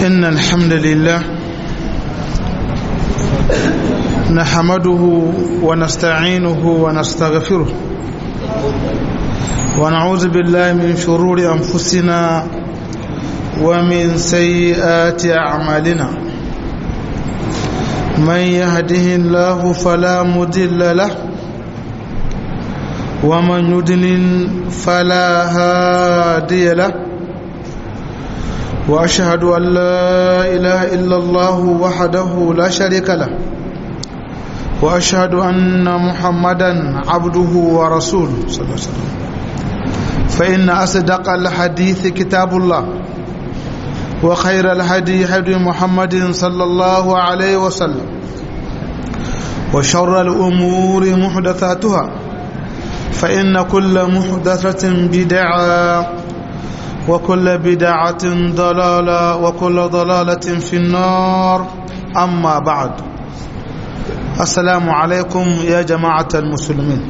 إن الحمد لله نحمده ونستعينه ونستغفره ونعوذ بالله من شرور أنفسنا ومن سيئات أعمالنا من يهده الله فلا مضل له ومن يضلل فلا هادي له واشهد ان لا اله الا الله وحده لا شريك له واشهد ان محمدا عبده ورسوله صلى الله عليه وسلم فان اصدق الحديث كتاب الله وخير الهدي هدي محمد صلى الله عليه وسلم وشر الامور محدثاتها فإن كل محدثة بدعة وكل بدعة ضلالة وكل ضلالة في النار أما بعد السلام عليكم يا جماعة المسلمين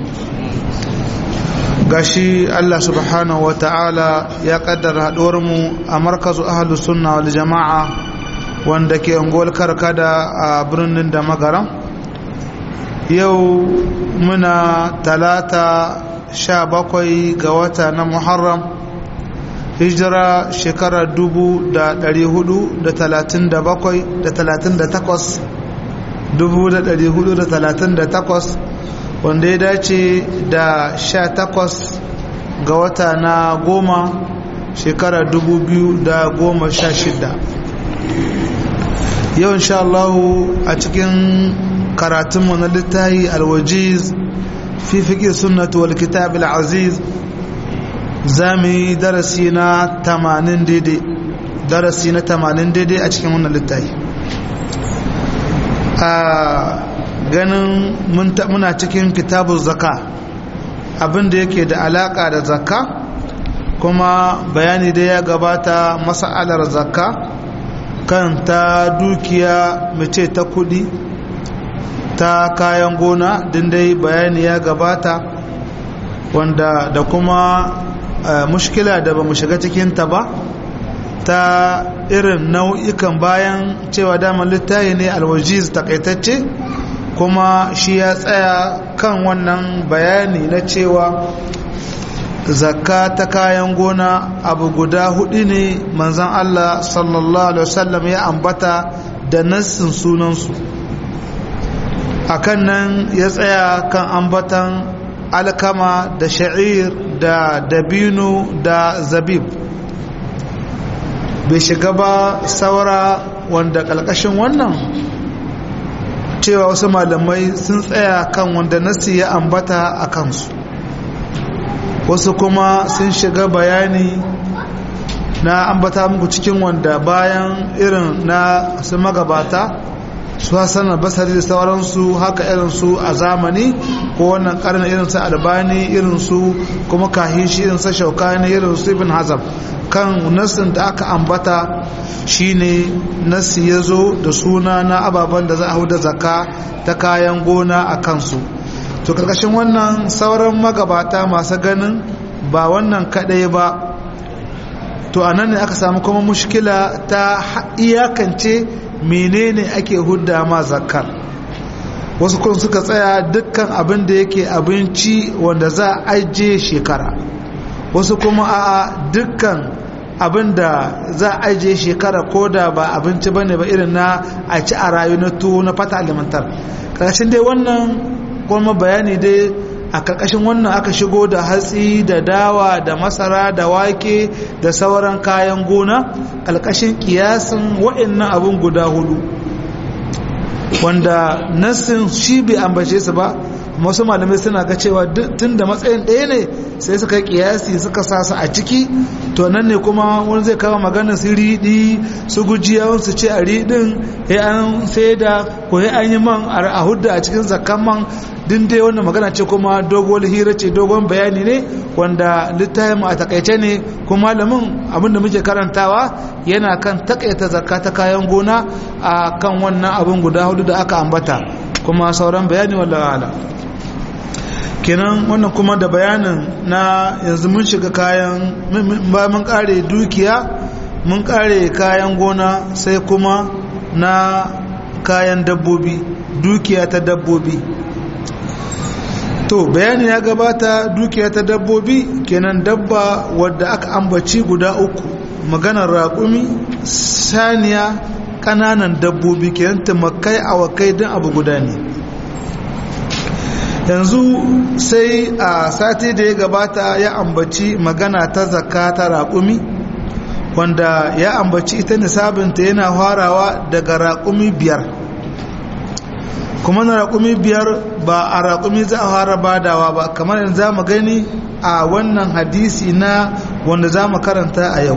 gashi Allah subhanahu wa ta'ala ya kaddara haɗuwarmu a markazu ahalus sunna wal jama'a wanda ke unguwar karkada a birnin da magaran yau muna talata sha bakwai ga wata na muharram hijira shekara dubu da dari hudu da talatin da bakwai da talatin da takwas dubu da dari hudu da talatin da takwas wanda ya dace da sha takwas ga wata na goma shekara dubu biyu da goma sha shida yau insha Allah a cikin karatunmu na littahi alwajiz fi fiƙi sunnatu wal kitab al-aziz zami darasi na 80 daidai darasi na 80 daidai a cikin wannan littahi a ganin muna cikin kitabun zaka abinda yake da alaka da zakka kuma bayani da ya gabata mas'alar zakka kan ta dukiya mace ta kudi ta kayan gona dai bayani ya gabata wanda da kuma mushkila da ba mu shiga cikinta ba ta irin nau'ikan bayan cewa daman littayi ne alwajiz takaitacce kuma shi ya tsaya kan wannan bayani na cewa zakka ta kayan gona abu guda hudu ne manzan Allah sallallahu alaihi wasallam ya ambata da nassin sunansu akan nan ya tsaya kan ambatan alkama da sha'ir da dabino da zabib bai shiga ba saura wanda ƙalƙashin wannan cewa wasu malamai sun tsaya kan wanda nasi ya ambata a kansu wasu kuma sun shiga bayani na ambata muku cikin wanda bayan irin na su magabata su hassan basari da sauransu haka irinsu a zamani ko wannan karni irinsu albani irinsu kuma kahishi irinsu shaukani irinsu ibn hazam kan nassin da aka ambata shine nassi ya zo da suna na ababen da za a da zaka ta kayan gona a kansu to karkashin wannan sauran magabata masu ganin ba wannan kadai ba to anan ne aka samu kuma mushkila ta iyakance menene ake hudda ma zakar wasu kun suka tsaya dukkan abin da yake abinci wanda za a ajiye shekara wasu kuma a dukkan abin da za a ajiye shekara ko da ba abinci ba ne ba irin na a ci a rayu na tuwo na fata alimantar ƙarshen dai wannan kuma bayani dai a ƙarƙashin wannan aka shigo da hatsi da dawa da masara da wake da sauran kayan gona ƙarƙashin ƙiyasin wa'annan abin guda hudu wanda nassin shi bai ambace su ba wasu malamai suna ga cewa tun da matsayin ɗaya ne sai suka yi ƙiyasi suka sa su a ciki to nan ne kuma wani zai kawo maganar su riɗi su gujiya su ce a riɗin ya an sai da ko ya an yi man a hudda a cikin zakkan man din dai wannan magana ce kuma dogon hira ce dogon bayani ne wanda littafin a takaice ne kuma malamin abinda muke karantawa yana kan takaita zakka ta kayan gona a kan wannan abin guda hudu da aka ambata kuma sauran bayani wallahi ala kenan wannan kuma da bayanin na yanzu mun shiga kayan ba mun kare dukiya mun kare kayan gona sai kuma na kayan dabbobi dukiya ta dabbobi to bayani ya gabata dukiya ta dabbobi kenan dabba wadda aka ambaci guda uku maganar raƙumi saniya ƙananan dabbobi kenan tumakai awakai don abu guda ne yanzu sai a sati da ya gabata ya ambaci magana ta zakka ta raƙumi wanda ya ambaci ita nisabinta yana farawa daga raƙumi biyar kuma na raƙumi biyar ba a raƙumi za a fara badawa ba kamar yanzu za mu gani a wannan hadisi na wanda za mu karanta a yau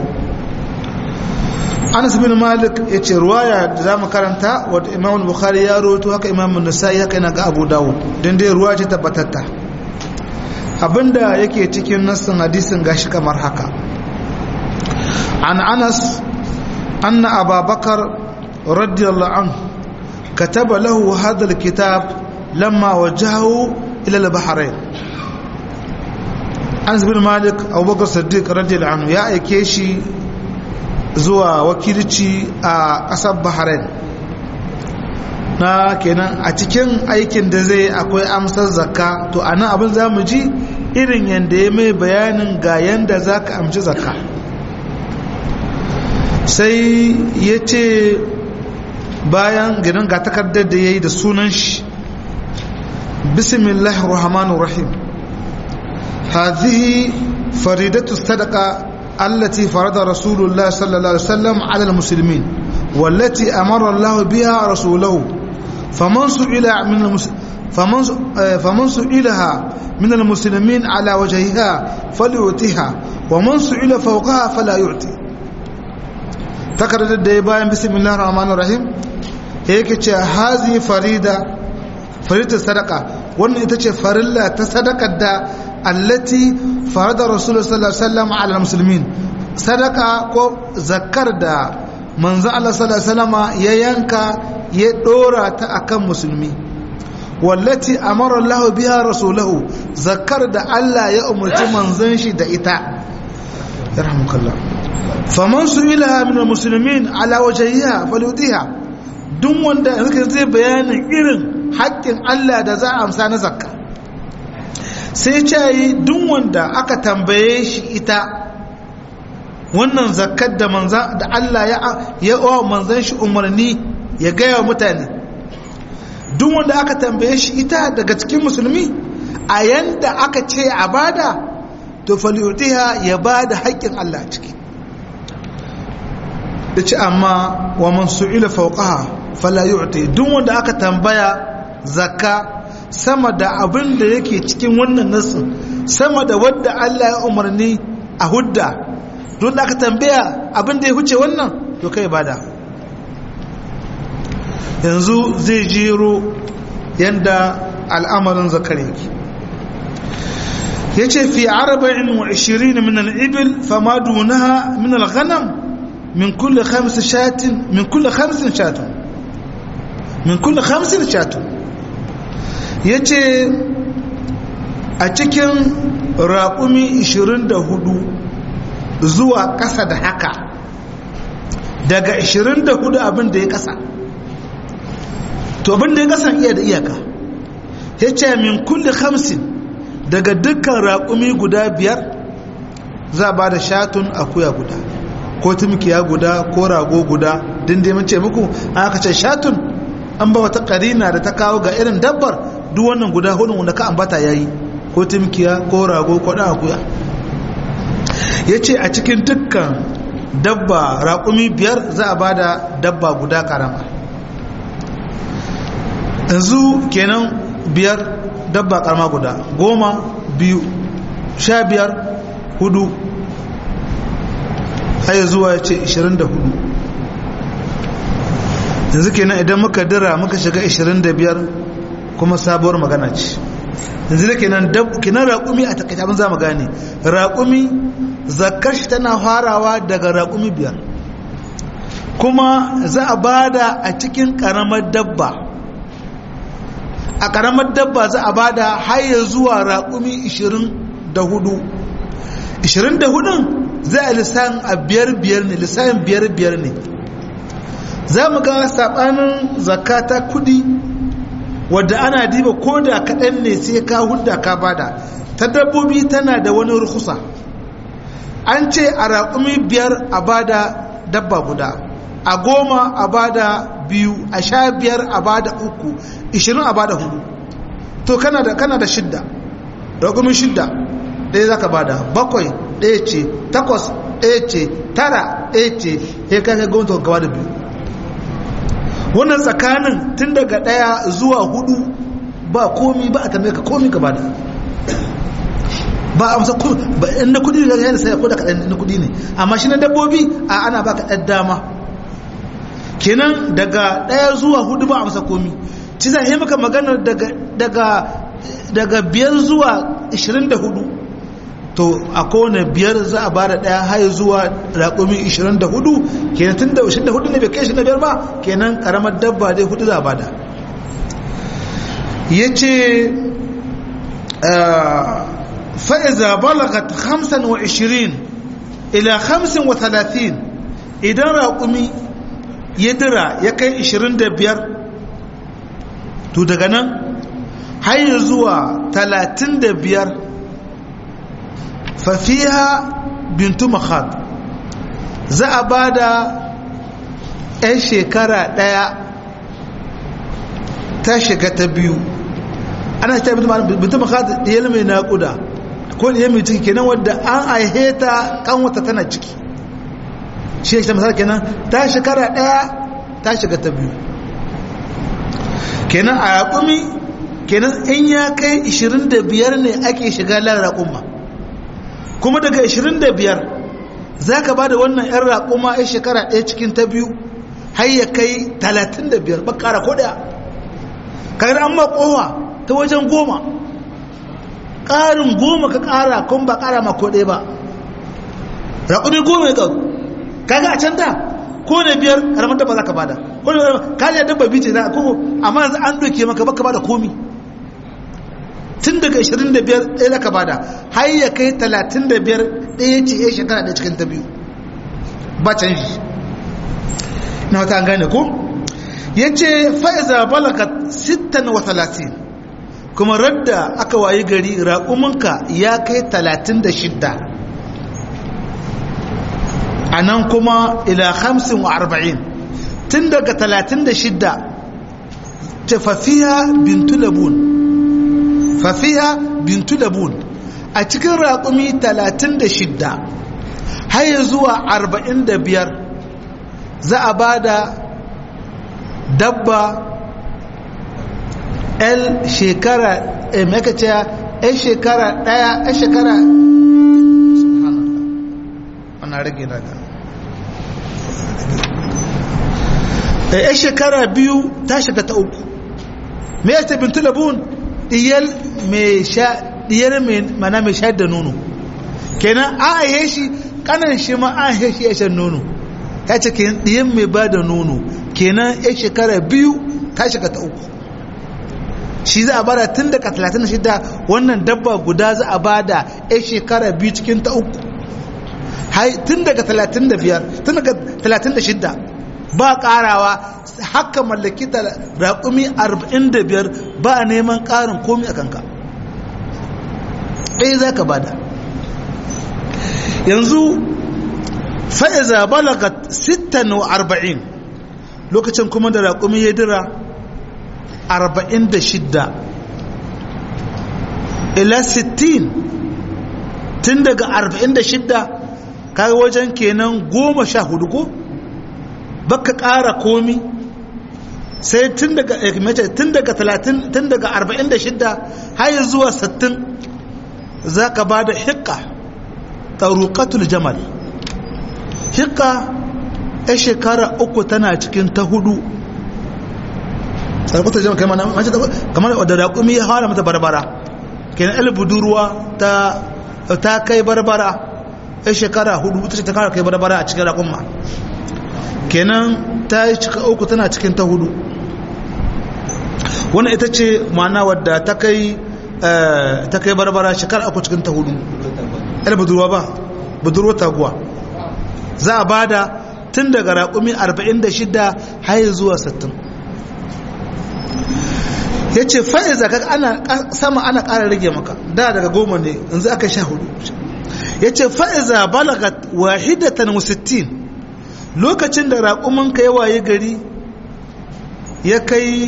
anas bin malik ya ce ruwaya da za mu karanta wadda imam bukhari ya roto haka imam nasa'i haka yana ga abu dawud don dai ruwa ce tabbatatta abinda yake cikin nassin hadisin gashi kamar haka an anas anna ababakar radiyallahu anhu كتب له هذا الكتاب لما وجهه إلى البحرين أنس بن مالك أبو بكر الصديق رضي الله عنه يا إيكيشي زوا وكيلتي أسب بحرين na kenan a cikin aikin da zai akwai amsar zakka to ana abin za mu ji irin yadda ya mai bayanin ga yadda za ka amci zakka sai ya ce bayan gidan ga takardar da ya yi da sunan shi bismillah rahmanu rahim hadhihi faridatu sadaqa allati farada rasulullah sallallahu alaihi wasallam ala almuslimin wallati amara Allah biha rasulahu faman su'ila min faman faman su'ilaha min almuslimin ala wajhiha falyutiha wa man su'ila fawqaha fala yu'ti takardar da ya bayan bismillah rahmanu rahim yake ce hazi farida farida sadaka wannan ita ce farilla ta sadakar da allati farada rasulullah sallallahu alaihi wasallam ala muslimin sadaka ko zakar da manzo Allah sallallahu alaihi wasallam ya yanka ya dora ta akan musulmi wallati amara Allah biha rasulahu zakar da Allah ya umarci manzon shi da ita yarhamukallah faman su'ilaha min almuslimin ala wajhiha falyutiha duk wanda suka zai bayanin irin haƙƙin Allah da za a amsa na zakka sai ce yi duk wanda aka tambaye shi ita wannan zakkar da manza da Allah ya ya wa manzan shi umarni ya gaya wa mutane duk wanda aka tambaye shi ita daga cikin musulmi a yanda aka ce a bada to falyutiha ya bada haƙƙin Allah ciki da ce amma wa man su'ila fawqaha fala yu'ti duk wanda aka tambaya zakka sama da abin da yake cikin wannan nasin sama da wadda Allah ya umarni a hudda don da aka tambaya abin da ya huce wannan to kai bada yanzu zai jero yanda al'amarin zakar yake yace fi 24 min al-ibil fama dunaha min al-ghanam min kulli khams shatin min kulli khamsin shatun min kulli khamsin shatun yace a cikin raƙumi 24 zuwa ƙasa da haka daga 24 abin da ya ƙasa to abin da ya ƙasa iya da iyaka yace min kulli khamsin daga dukkan raƙumi guda biyar za ba da shatun akuya guda ko tumkiya guda ko rago guda din dai mun ce muku an aka ce shatun an ba wata karina da ta kawo ga irin dabbar duk wannan guda hudu wanda ka ambata yayi ko tumkiya ko rago ko dan akuya yace a cikin dukkan dabba raƙumi biyar za a bada dabba guda karama yanzu kenan biyar dabba karama guda goma biyu sha biyar hudu haya zuwa ya ce 24 yanzu kenan idan muka dira muka shiga 25 kuma sabuwar magana ce yanzu da kenan kenan raƙumi a takaita abin za mu gane raƙumi zakar shi tana farawa daga raƙumi biyar kuma za a bada a cikin ƙaramar dabba a ƙaramar dabba za a bada haya zuwa raƙumi 24 24 za a lissan a biyar biyar ne lissan biyar biyar ne za mu ga saɓanin zakata kudi wadda ana diba ko da kaɗan ne sai ka hudda ka bada ta dabbobi tana da wani rukusa an ce a raƙumi biyar a bada dabba guda a goma a bada biyu a sha biyar a bada uku ishirin a bada hudu to kana da kana da shidda raƙumi shidda ɗaya za ka bada bakwai ɗaya ce takwas ɗaya ce tara ɗaya ce ya kai kai gwamnati gaba da biyu wannan tsakanin tun daga ɗaya zuwa hudu ba komi ba a tambaye ka komi gaba da ba a masa ba in na kudi ne yana sai ko da kaɗan na kudi ne amma shi na dabbobi a ana baka ɗan dama kenan daga ɗaya zuwa hudu ba a masa komi ci za yi maka magana daga daga daga biyar zuwa 24 to a kowane biyar za a bada ɗaya har zuwa raƙumi 24 kenan tun da 24 ne bai kai shi na biyar ba kenan ƙaramar dabba dai hudu za a bada ya ce fa'iza balagat 25 ila 35 idan raƙumi ya dira ya kai 25 to daga nan har zuwa 35 fafiha bintu makhad za a ba da 'yan shekara ɗaya ta shiga ta biyu ana ta bintu makhad ɗiyar mai naƙuda ko ɗiyar mai ciki kenan wadda an aihe ta kanwata tana ciki shi ya misali kenan ta shekara ɗaya ta shiga ta biyu kenan a yaƙumi kenan in ya kai 25 ne ake shiga lan raƙumma kuma daga 25 za ka ba da wannan 'yan raƙuma ya shekara ɗaya cikin ta biyu har ya kai 35 ba ƙara ko ɗaya kayan an makowa ta wajen goma ƙarin goma ka ƙara kun ba ƙara mako ɗaya ba raƙumi goma ya ƙaru kaga a can da ko da biyar ramar da ba za ka bada ko da kaji dabba bice za a koko amma yanzu an doke maka baka bada komi tun daga 25 ɗaya za ka bada har ya kai 35 ɗaya ce ya shekara ɗaya cikin ta biyu ba canji na wata an gane ko ya ce fa'iza balaga 36 kuma radda aka wayi gari raƙuminka ya kai 36 a nan kuma ila hamsin wa arba'in tun daga talatin da shidda ta fafiya bintu labun fafiya bintu labun a cikin raƙumi talatin da shidda har zuwa arba'in da biyar za a ba da dabba el shekara emekace el shekara ɗaya el shekara ana rage daga da ya shekara biyu ta shiga ta uku me ya ce bintu labun diyar mai sha diyar mai mana mai sha da nono kenan an aihe shi kanan shi ma an aihe shi ya shan nono ya ce kenan diyar mai ba da nono kenan ya shekara biyu ta shiga ta uku shi za a bada tun daga 36 wannan dabba guda za a bada ya shekara biyu cikin ta uku tun daga 35 tun daga 36 ba karawa haka mallaki da raƙumi 45 ba neman ƙarin komi a kanka ɗaya za ka bada yanzu fa'iza balaga 46 lokacin kuma da raƙumi ya dira 46 ila 60 tun daga 46 kaga wajen kenan goma sha hudu ko baka ƙara komi sai tun daga mace tun daga 30 tun daga 46 har zuwa 60 za ka ba da hikka taruqatul jamal hikka ya shekara uku tana cikin ta hudu taruqatul jamal kamar mace kamar da raƙumi ya fara mata barbara kenan el budurwa ta ta kai barbara ya shekara hudu ta ce ta kara kai barbara a cikin raƙumma kenan ta yi cika uku tana cikin ta hudu wannan ita ce ma'ana wadda ta kai ta kai barbara shekara uku cikin ta hudu yar budurwa ba budurwa taguwa za a bada tun daga raƙumi 46 har zuwa 60 ya ce fa'iza kaga ana sama ana ƙara rage maka da daga goma ne yanzu aka sha hudu ya ce fa'iza balagat wahidatan wasittin lokacin da raƙumanka ya waye gari ya kai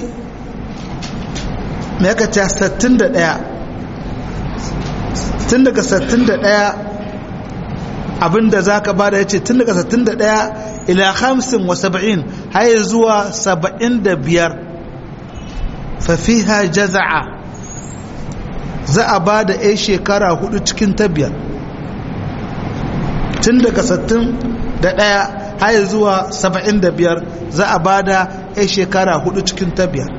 mai aka ce 61 tun daga 61 abinda za ka bada ya ce tun daga 61 ila 50 wa 70 har zuwa 75 fafiha jaza'a za a ba da 'yan shekara hudu cikin ta biyar tun daga 61 har zuwa 75 za a ba da 'yan shekara hudu cikin ta biyar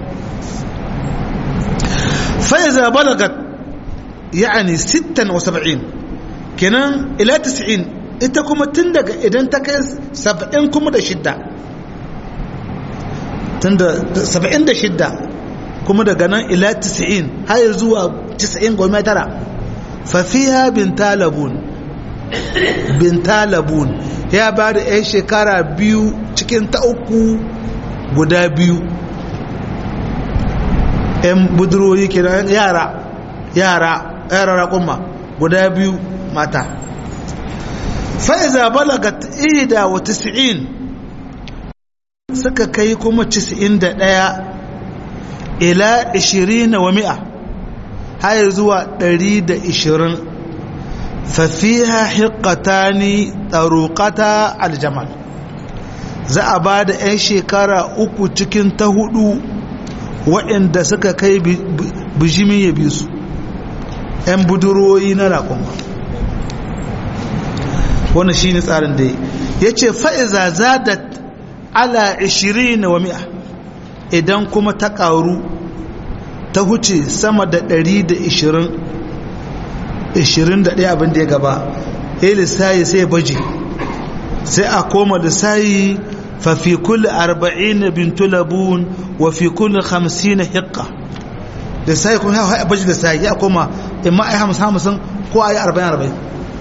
fa'iza balagat ya'ani 76 kenan ila 90 ita kuma tun daga idan ta kai 70 kuma da shidda tun da 76 kuma daga nan ila 90 har zuwa 90 goma tara fafiya bin talabun bin talabun ya ba da 'yan shekara biyu cikin ta uku guda biyu 'yan budurwoyi kenan yara yara yara raƙumma guda biyu mata fa'iza balagat ida wa 90 suka kai kuma 91 ila 20 wa mi'a har zuwa 120 fafiha hiqqatani taruqata aljamal za a ba da 'yan shekara uku cikin ta hudu waɗanda suka kai bijimi ya bi su 'yan budurwoyi na raƙonwa wannan shi ne tsarin da ya ce fa'iza zadat ala 20 wa mi'a idan kuma ta ƙaru ta huce sama da 120 21 abin da ya gaba ya lissayi sai baje sai a koma lissayi fafi kulle 40 bintu labun wa fi kulle 50 hikka lissayi kuma ya baje lissayi ya koma imma a yi hamsin hamsin ko a yi 40-40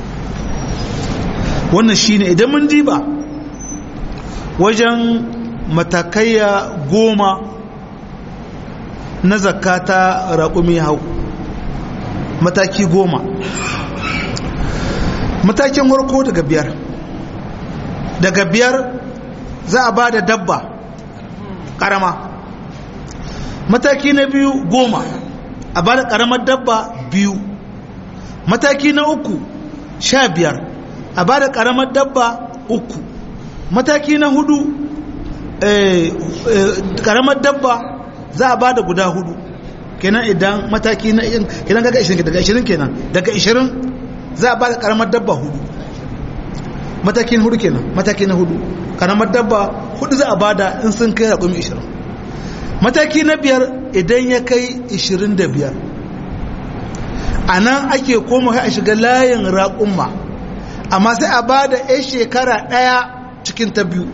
wannan shi ne idan mun diba wajen matakaiya goma na zakata raƙumi hau mataki goma matakin warko daga biyar daga biyar za a ba da dabba ƙarama mataki na biyu goma a ba da ƙaramar dabba biyu mataki na uku sha biyar a ba da ƙaramar dabba uku mataki na hudu ƙaramar dabba za a ba da guda hudu kenan idan mataki na kenan kaga 20 daga 20 kenan daga 20 za a ba da karamar dabba hudu matakin hudu kenan mataki na hudu karamar dabba hudu za a ba da in sun kai raƙumi 20 mataki na biyar idan ya kai 25 a nan ake koma a shiga layin raƙumma amma sai a ba da 'yan shekara ɗaya cikin ta biyu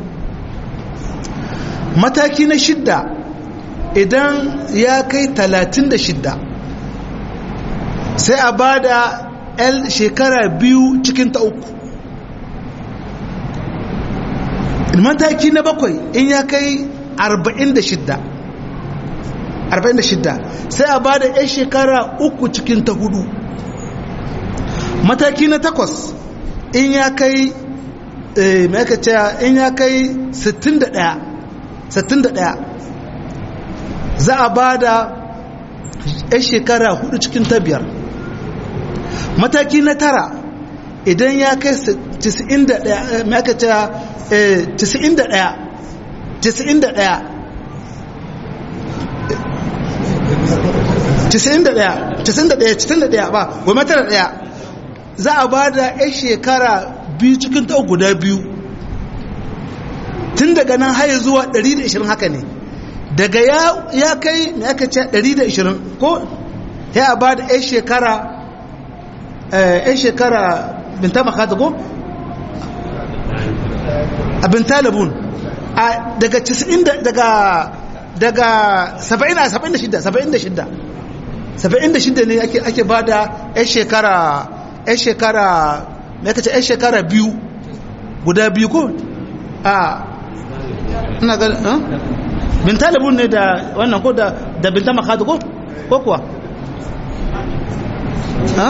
mataki na shidda idan ya kai talatin da shidda sai a ba da el shekara biyu cikin ta uku mataki na bakwai in ya kai arba'in da shidda arba'in da shidda sai a ba da yan shekara uku cikin ta hudu mataki na takwas in ya kai mai aka ce in ya kai sittin da ɗaya sittin da ɗaya za a ba da 'yan shekara hudu cikin ta biyar mataki na tara idan ya kai 91 mai aka ce 91 91 91 ba goma tara daya za a ba da 'yan shekara biyu cikin ta guda biyu tun daga nan haye zuwa 120 haka ne daga ya kai mai aka ce 120 ko ya ba da 'yan shekara 'yan shekara binta makata ko abin talibun daga 90 daga daga 70 76 76 76 ne ake ba da 'yan shekara 'yan shekara me kace ai shekara biyu guda biyu ko a ina ga bin talibun ne da wannan ko da da binta makadu ko ko kuwa ha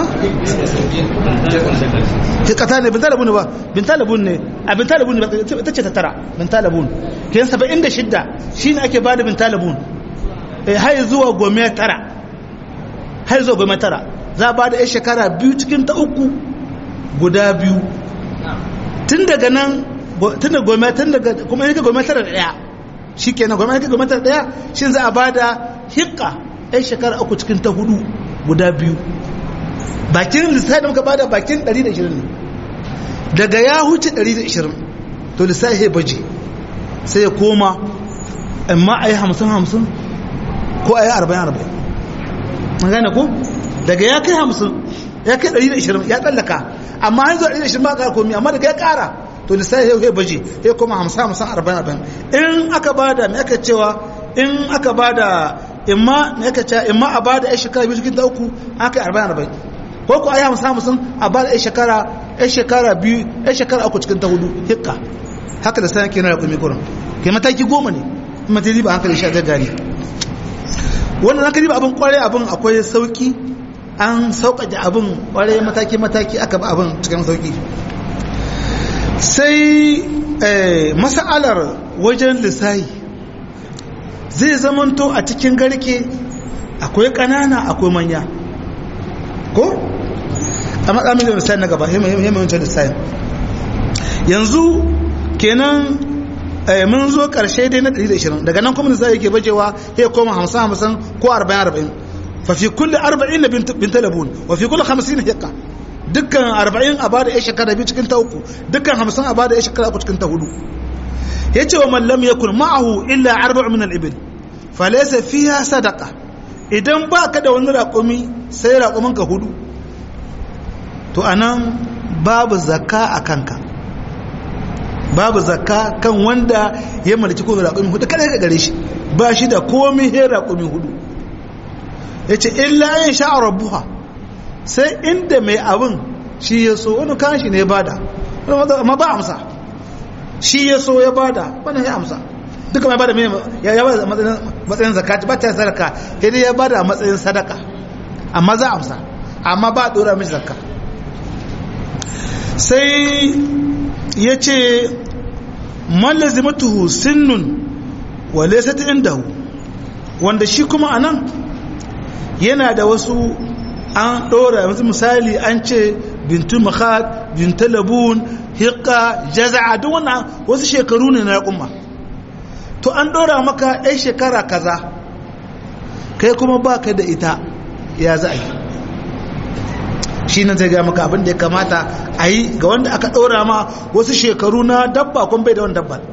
ke kata ne bin talibun ne ba bin talibun ne a bin talibun ne ta ce ta tara bin talibun ke yin saba'in da shidda shi ne ake bada bin talibun hai zuwa gome tara hai zuwa gome tara za a bada ya shekara biyu cikin ta uku guda biyu tun daga nan tun da gome tun daga kuma yake gome tara da daya shi kenan gome yake gome tara da daya shi za a bada hikka ya shekara uku cikin ta hudu guda biyu bakin lissafi da muka bada bakin 120 ne daga ya huce 120 to lissafi ya baje sai ya koma amma a yi hamsin hamsin ko a yi arba'in arba'in an gane ko daga ya kai hamsin ya kai 120 ya tsallaka amma hanzu 120 ba a komi amma daga ya kara to lissafi ya baje ya koma hamsin hamsin arba'in arba'in in aka bada mai aka cewa in aka bada imma mai aka cewa imma a bada ya shekara biyu cikin ta uku aka yi arba'in arba'in ko ku ayi hamsin hamsin a bada ya shekara ya shekara biyu ya shekara uku cikin ta hudu hikka haka da sayan kenan da kumi kurin ke mataki goma ne mataki ba hankali sha zai gani wannan hankali ba abin kwarai abin akwai sauki an sauƙaƙe abin kwarai mataki mataki aka ba abin cikin sauki sai masa'alar wajen lissahi zai zamanto a cikin garke akwai ƙanana akwai manya ko a matsamin da lissahi na gaba himmancin lissahi yanzu kenan mun zo karshe dai na 120 daga nan kuma lissafi yake bajewa ya koma 50-50 ko 40-40 fa fi kulli 40 na bin talabun wa fi kulli 50 hiqa dukkan 40 a bada ya shekara biyu cikin ta uku dukkan 50 a bada ya shekara uku cikin ta hudu yace wa man lam yakun ma'ahu illa arba'u min al-ibil fa laysa fiha sadaqa idan ba ka da wani raƙumi sai raƙumin ka hudu to anan babu zakka a kanka babu zakka kan wanda ya mallaki komi raƙumi hudu kada ka gare shi ba shi da komi he raƙumi hudu ya ce illa yin sha'a rabbuha sai inda mai abin shi ya so wani kan shi ne ya bada amma ba amsa shi ya so ya bada wani ya amsa duka mai bada ya bada matsayin zakati ba ta sadaka sai ya bada a matsayin sadaka amma za amsa amma ba a dora mishi zakka sai ya ce mallazimatuhu sinnun wa laysat indahu wanda shi kuma anan yana da wasu an dora yanzu misali an ce bintu makhad bintu labun hiqqa jaza'a duk wannan wasu shekaru ne na kuma to an dora maka ɗan shekara kaza kai kuma baka da ita ya za a yi shi nan zai gaya maka abin da ya kamata a yi ga wanda aka ɗora ma wasu shekaru na dabba kun bai da wani dabba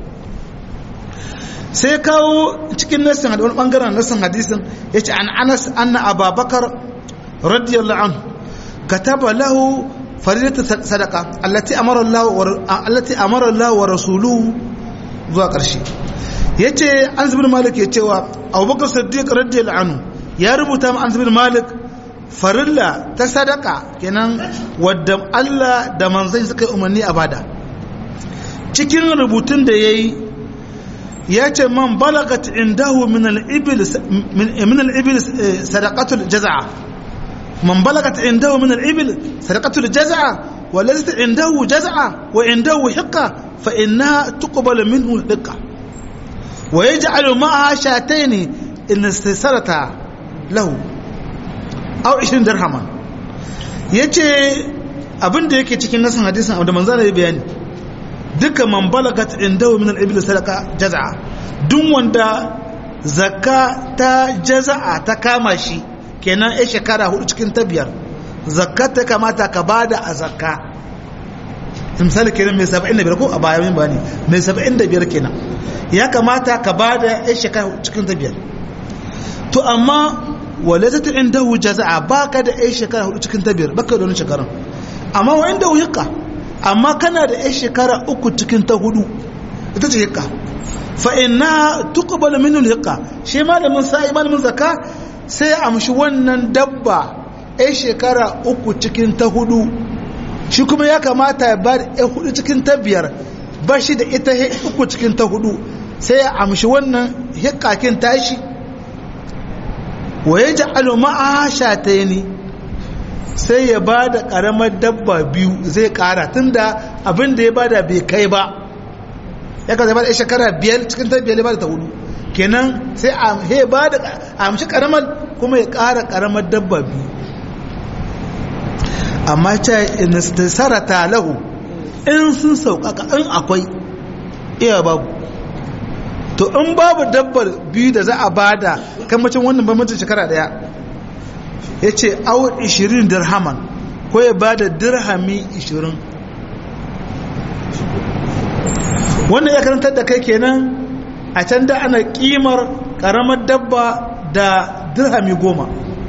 sai kawo cikin nassin wani ɓangaren nassin hadisin ya ce an anas anna ababakar radiyallahu anhu kataba lahu faridatu sadaka allati amara Allah allati amara Allah wa rasuluhu zuwa ƙarshe yace an zubin malik ya cewa abubakar siddiq radiyallahu anhu ya rubuta ma an zubin malik farilla ta sadaka kenan wadda Allah da manzai suka yi umarni a bada cikin rubutun da ya yi ya ce man balagat indahu min al-ibil min al-ibil sadaqatul jaz'a man balagat indahu min al-ibil sadaqatul jaz'a wa laysa indahu jaz'a wa indahu hiqqa fa innaha tuqbalu minhu hiqqa wa yaj'alu ma'aha shatayn in istasarata lahu aw 20 dirhaman yace abin da yake cikin nasan hadisin da manzo ya bayani duka man balagat indahu min al-ibil sadaqa jaz'a duk wanda zakka ta jaz'a ta kama shi kenan ai shekara hudu cikin ta biyar zakka ta kamata ka bada a zakka misali kenan mai 75 ko a baya min bani mai 75 kenan ya kamata ka bada ai shekara hudu cikin ta biyar to amma walatat indahu jaz'a baka da ai shekara hudu cikin ta biyar baka da wani shekaran amma wa inda hikka amma kana da ai shekara uku cikin ta hudu ita ce hikka fa inna tuqbalu minhu hikka shi malamin sai malamin zakka sai amshi wannan dabba ai shekara uku cikin ta hudu shi kuma ya kamata ya ba da hudu cikin ta biyar ba shi da ita uku cikin ta hudu sai ya amshi wannan hikakin tashi wa ya ji aluma'a shatayni sai ya ba da ƙaramar dabba biyu zai ƙara tun da abin da ya ba da bai kai ba ya ka zaba da shekara biyar cikin ta biyar ya ba da ta hudu kenan sai a ba da amshi ƙaramar kuma ya ƙara ƙaramar dabba biyu amma ce sarata lahu in sun sauƙaƙa in akwai iya babu to in babu dabbar biyu da za a bada kamacin wannan bambancin shekara daya ya ce awo 20 dirhaman ko ya bada dirhami 20 wannan ya karantar da kai kenan a can da ana kimar karamar dabba da dirhami goma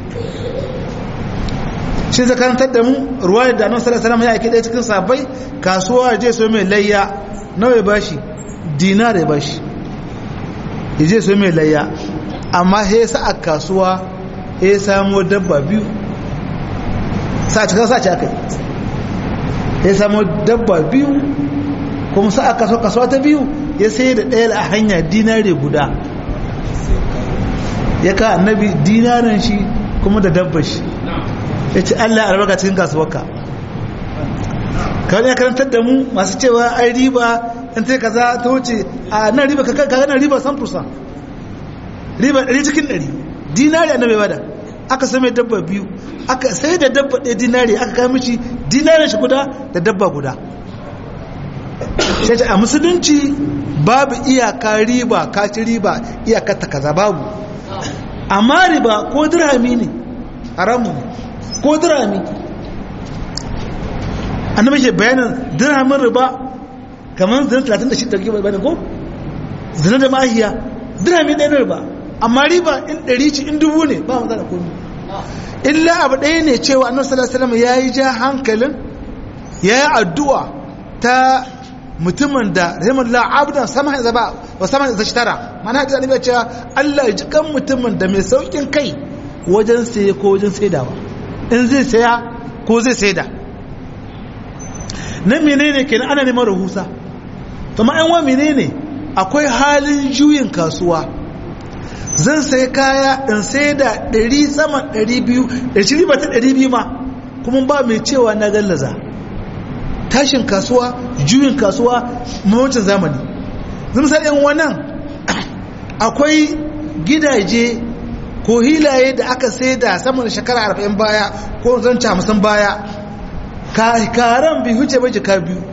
shi zai karantar da mu ruwayar da annabi sallallahu alaihi wasallam ya aiki ɗaya cikin sabai kasuwa je so mai layya nawa ya bashi dinar ya bashi ya je so mai layya amma he sa a kasuwa he samo dabba biyu sa cikin sa ci aka yi ya samo dabba biyu kuma sa a kasuwa kasuwa ta biyu ya sai da ɗaya a hanya dinare guda ya ka annabi dinaran shi kuma da dabba shi ya ce Allah albarka cikin kasuwarka kawai ya karantar da mu masu cewa ai riba in ta kaza ta wuce a nan riba ka kaga nan riba san fursa riba ɗari cikin ɗari dinari annabi bada aka sai mai dabba biyu aka sai da dabba ɗaya dinari aka kai mishi dinarin shi guda da dabba guda sai a musulunci babu iyaka riba ka ci riba iyakar ta kaza babu amma riba ko dirhami ne haramu ne ko dirhami annabi ke bayanin dirhamin riba kamar zina 36 da ke bayanin ko zina da mahiya dirhami ɗaya na riba amma riba in ɗari ci in dubu ne ba matsala komi illa abu ɗaya ne cewa annabi sallallahu alaihi wasallam yayi ja hankalin yayi addu'a ta mutumin da rahimahullah abdan sama zaba wa sama zashtara mana ta annabi cewa Allah ya ji kan mutumin da mai saukin kai wajen saye ko wajen saidawa in zai saya ko zai saida na menene kenan ana neman rahusa to ma wa menene akwai halin juyin kasuwa zan sai kaya in saida 100 sama 200 da shi riba ta 200 ma kuma ba mai cewa na gallaza tashin kasuwa juyin kasuwa mawacin zamani zan misali yan wannan akwai gidaje ko hilaye da aka sai da saman shekara arba'in baya ko zance hamsin baya karan bi huce bai jika biyu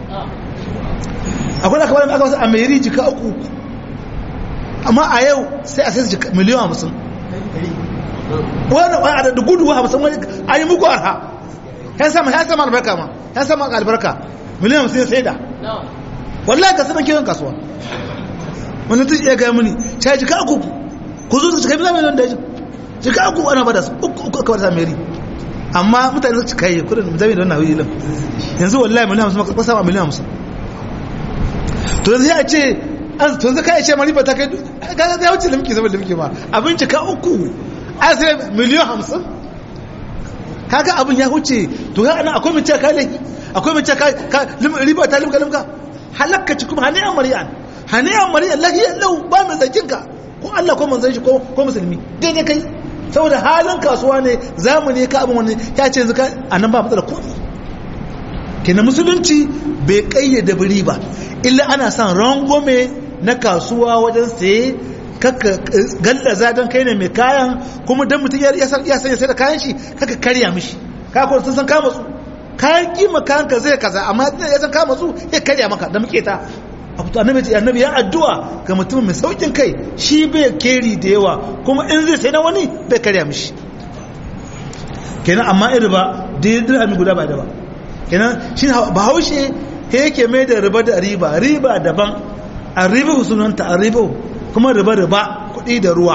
akwai aka bada aka wasu a mairi jika uku amma a yau sai a sai su jika miliyan hamsin wani wani da gudu hamsin wani a yi muku arha yan sama yan sama albarka ma yan sama albarka miliyan hamsin sai da wallahi ka sanar kiwon kasuwa wani tun iya gaya mini sai jika uku ku zo su cika miliyan miliyan da ya jika uku ana bada su uku uku aka bada meri amma mutane su cika yi kudin zami da wannan wilin yanzu wallahi miliyan hamsin maka sama miliyan hamsin to yanzu ya ce to yanzu kai ce ma riba ta kai ga ya wuce limki zama limki ma abin cika uku a sai miliyan hamsin kaga abin ya wuce to ga ana akwai mace kai laifi akwai mace kai riba ta limka limka halakka ci kuma haniyan mari'an haniyan mari'an lahiyar lau ba mai zakinka ko Allah ko manzon shi ko musulmi daidai kai saboda halin kasuwa ne zamani ka abin wani ya ce yanzu ka anan ba matsala komai kenan musulunci bai kayyade biri ba illa ana son rangome na kasuwa wajen saye kaka gallaza don kai ne mai kayan kuma don mutum ya sanya sai da kayan shi kaka karya mishi kakon sun san kama su kayan kima kayan ka zai kaza amma ya san kama su ya karya maka da muke ta annabi annabi ya addu'a ga mutum mai saukin kai shi bai keri da yawa kuma in zai sai na wani bai karya mishi kenan amma in riba da ya dirhami guda ba da ba kenan shi bahaushe he yake mai da riba da riba riba daban a riba sunanta a riba kuma riba riba kuɗi da ruwa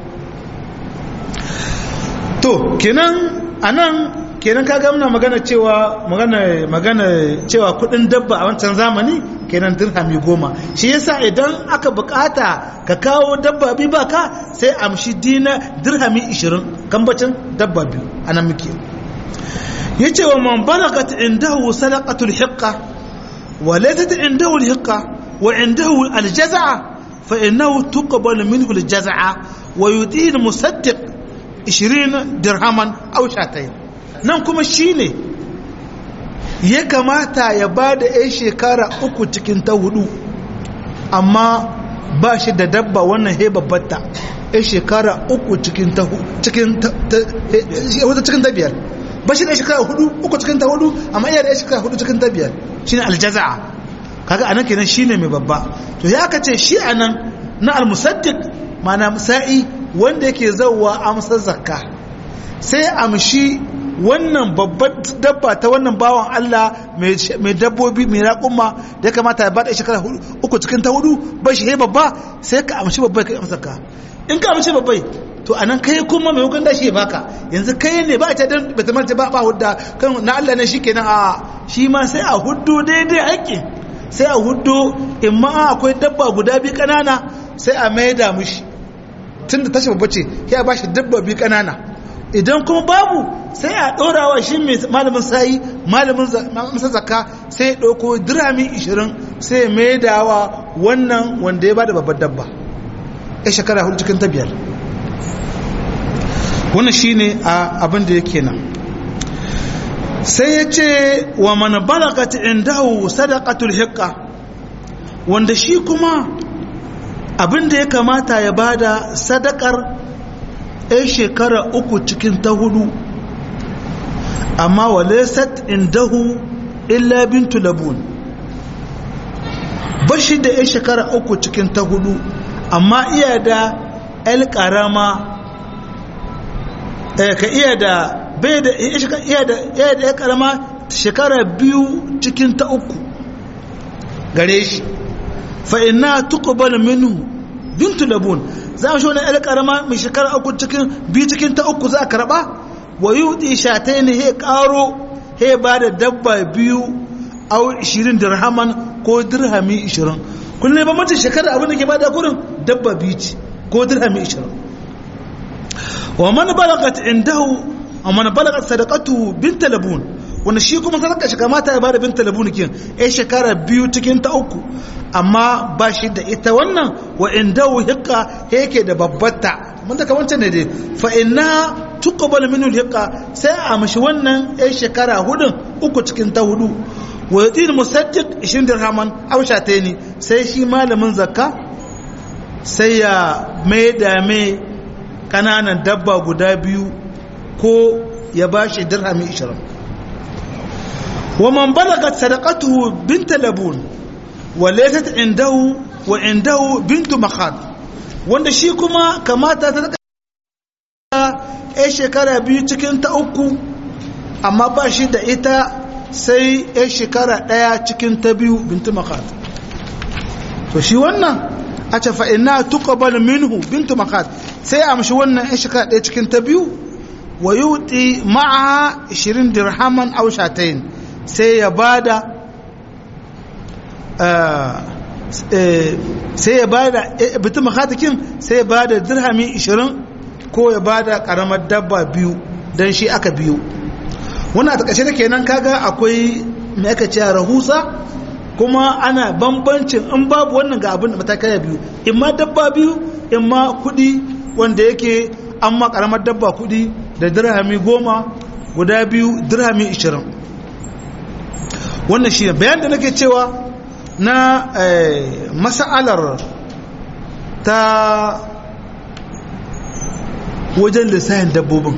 to kenan anan kenan ka ga muna magana cewa magana magana cewa kudin dabba a wancan zamani kenan dirhami goma shi yasa idan aka bukata ka kawo dabba bi baka sai amshi dina dirhami 20 kambacin dabba biyu anan muke yace wa man balagat indahu sadaqatul hiqqa wa laysat indahu al-hiqqa wa indahu al-jaz'a fa innahu tuqbalu minhu al-jaz'a wa yuti al-musaddiq 20 dirhaman aw shatayn nan kuma shine ya kamata ya bada ai shekara uku cikin ta hudu amma ba shi da dabba wannan he babbata ai shekara uku cikin ta cikin ta cikin ta biyar ba shi da shekara hudu uku cikin ta hudu amma iya da shekara hudu cikin ta biyar shine aljaza'a kaga anan kenan shine mai babba to ya aka ce shi anan na almusaddiq mana sa'i wanda yake zawwa amsar zakka sai amshi wannan babbar dabba ta wannan bawan Allah mai dabbobi mai raƙumma da ya kamata ya bada shekara uku cikin ta hudu ba shi babba sai ka amshi babbai ka amsa zakka in ka amshi babbai to anan kai kuma mai hukun da shi baka yanzu kai ne ba ta dan bata marta ba ba hudda kan na Allah ne shikenan a shi ma sai a huddo daidai haƙƙi sai a huddo in ma akwai dabba guda biyu kanana sai a maida mushi tunda tashi babba ce ya ba shi dabba biyu kanana idan kuma babu sai a ɗorawa shi mai malamin sayi malamin masa zakka sai ya ɗauko dirami 20 sai ya maidawa wannan wanda ya bada babbar dabba ya shekara hudu cikin ta biyar wannan shine abin da yake nan sai ya ce wa mana balagat indahu sadaqatul hiqqa wanda shi kuma abin da ya kamata ya bada sadakar ɗan shekara uku cikin ta hudu amma walesat indahu illa bintu labun bashi da ɗan shekara uku cikin ta hudu amma iya da el karama ka iya da bai da iya da iya da karama shekara biyu cikin ta uku gare shi fa inna tuqbal minhu bintu labun za mu shi wani yar karama mai shekara uku cikin biyu cikin ta uku za a karba wa yudi shatai ne he karo he ba da dabba biyu au 20 dirhaman ko dirhami 20 kullum ba mace shekara abin da ke bada kurin dabba biyu ce ko dirhami 20 wa man balagat indahu wa man balagat sadaqatu bint labun wanda shi kuma sadaka shi kamata ya bada binta labun kin ai shekara biyu cikin ta uku amma ba shi da ita wannan wa indahu hiqqa yake da babbata mun da kawancan ne dai fa inna tuqbal minhu hiqqa sai a mishi wannan ai shekara hudun uku cikin ta hudu wa yadin musaddiq 20 dirhaman aw shataini sai shi malamin zakka sai ya mai da mai kananan dabba guda biyu ko ya bashi dirhami 20 ومن بلغت صدقته بنت لبون وليست عنده وعنده بنت مخاض wanda shi kuma kamata ta ya shekara biyu cikin ta uku amma ba shi da ita sai ya shekara ɗaya cikin ta biyu bintu makat to shi wannan a ce fa'ina tuqbal minhu bintu makat sai a amshi wannan ya shekara ɗaya cikin ta biyu wa yuti ma'a 20 dirhaman aw shatayn sai ya bada sai ya bada bitin makatakin sai ya bada dirhami 20 ko ya bada karamar dabba biyu don shi aka biyu wannan a takashe da kenan kaga akwai mai aka ce rahusa kuma ana bambancin in babu wannan ga abin da matakaya biyu in ma dabba biyu in ma kudi wanda yake an ma karamar dabba kudi da dirhami goma guda biyu dirhami 20 wannan shi ne bayan da nake cewa na masa'alar ta wajen lissahin dabbobin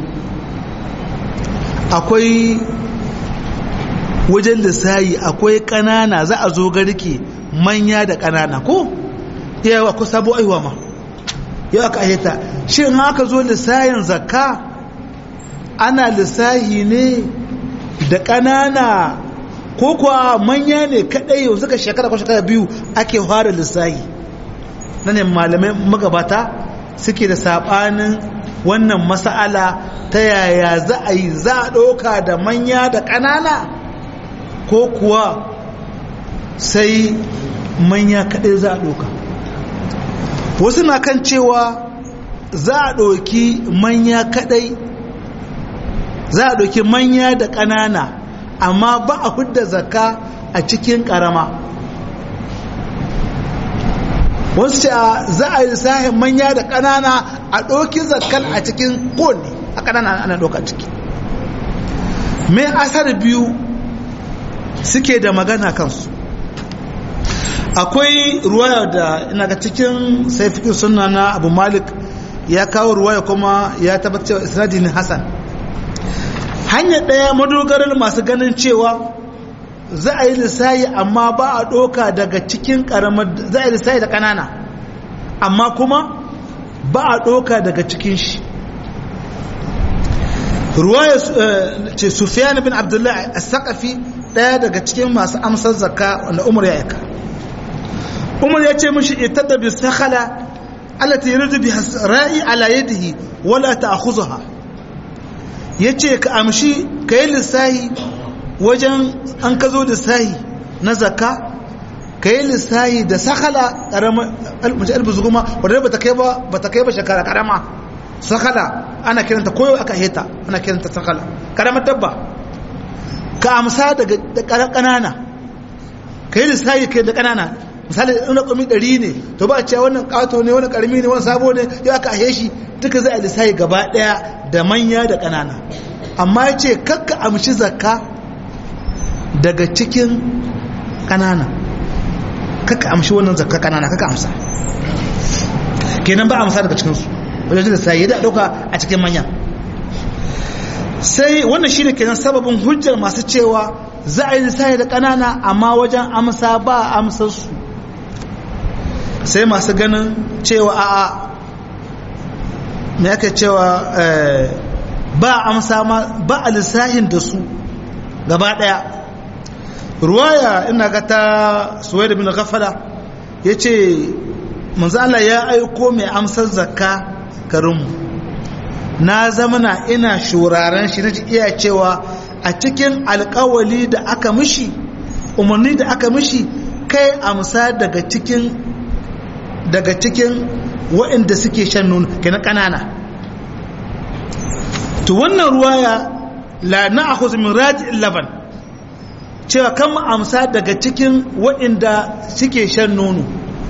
akwai wajen lissahi akwai ƙanana za a zo garke manya da ƙanana ko yawa akwai sabo aiwa ma yau aka ayyata shi in aka zo lissahin zakka ana lissahi ne da ƙanana ko kuwa manya ne kadai yau suka shekara ko shekara biyu ake fara lissahi na ne malamai magabata suke da sabanin wannan mas'ala ta yaya za a yi za a ɗauka da manya da ƙanana ko kuwa sai manya kadai za a ɗauka wasu na kan cewa za a ɗauki manya kadai za a ɗauki manya da ƙanana amma ba a hudda zakka a cikin ƙarama wasu ce za a yi sahin manya da ƙanana a ɗauki zakkal a cikin kowane a ƙanana ana ɗauka ciki mai asar biyu suke da magana kansu akwai ruwaya da ina ga cikin saifikin suna na abu malik ya kawo ruwaya kuma ya tabbatar isnadi ne hasan hanyar ɗaya madogarar masu ganin cewa za a yi lissayi amma ba a ɗoka daga cikin ƙaramar za a yi lissayi da ƙanana amma kuma ba a ɗoka daga cikin shi ruwaya ce sufiyan bin abdullahi a saƙafi ɗaya daga cikin masu amsar zakka wanda umar ya aika umar ya ce mishi ita da bisakhala alati yuridu bi ra'i ala yadihi wala ta'khudha yace ka amshi kai lissahi wajen an ka zo lissahi na zakka kai lissahi da sakhala karama almuji albuzuguma wanda bata kai ba bata kai ba shekara karama sakhala ana kiranta koyo aka heta ana kiranta sakhala karamar dabba ka amsa daga kanana kai lissahi kai da kanana misali in rakumi ɗari ne to ba a cewa wannan ƙato ne wani ƙarmi ne wani sabo ne ya aka ahe shi duka zai a lissahi gaba ɗaya da manya da ƙanana amma ya ce kakka amshi zakka daga cikin ƙanana kakka amshi wannan zakka ƙanana kakka amsa kenan ba amsa daga cikinsu wajen lissahi da ɗauka a cikin manya sai wannan shine kenan sababin hujjar masu cewa za a yi lissahi da ƙanana amma wajen amsa ba amsar su sai masu ganin cewa a'a me aka cewa ba amsa ma ba a lissahin da su gaba daya ruwaya ina ga ta suwaida bin ghafala ya ce Allah ya aiko mai amsar zakka garinmu na zamana ina shuraren shi na iya cewa a cikin alkawali da aka mishi umarni da aka mishi kai amsa daga cikin daga cikin waɗanda suke shan nono ke na ƙanana to wannan ruwaya la na akhuz min radi'il laban cewa kan amsa daga cikin waɗanda suke shan nono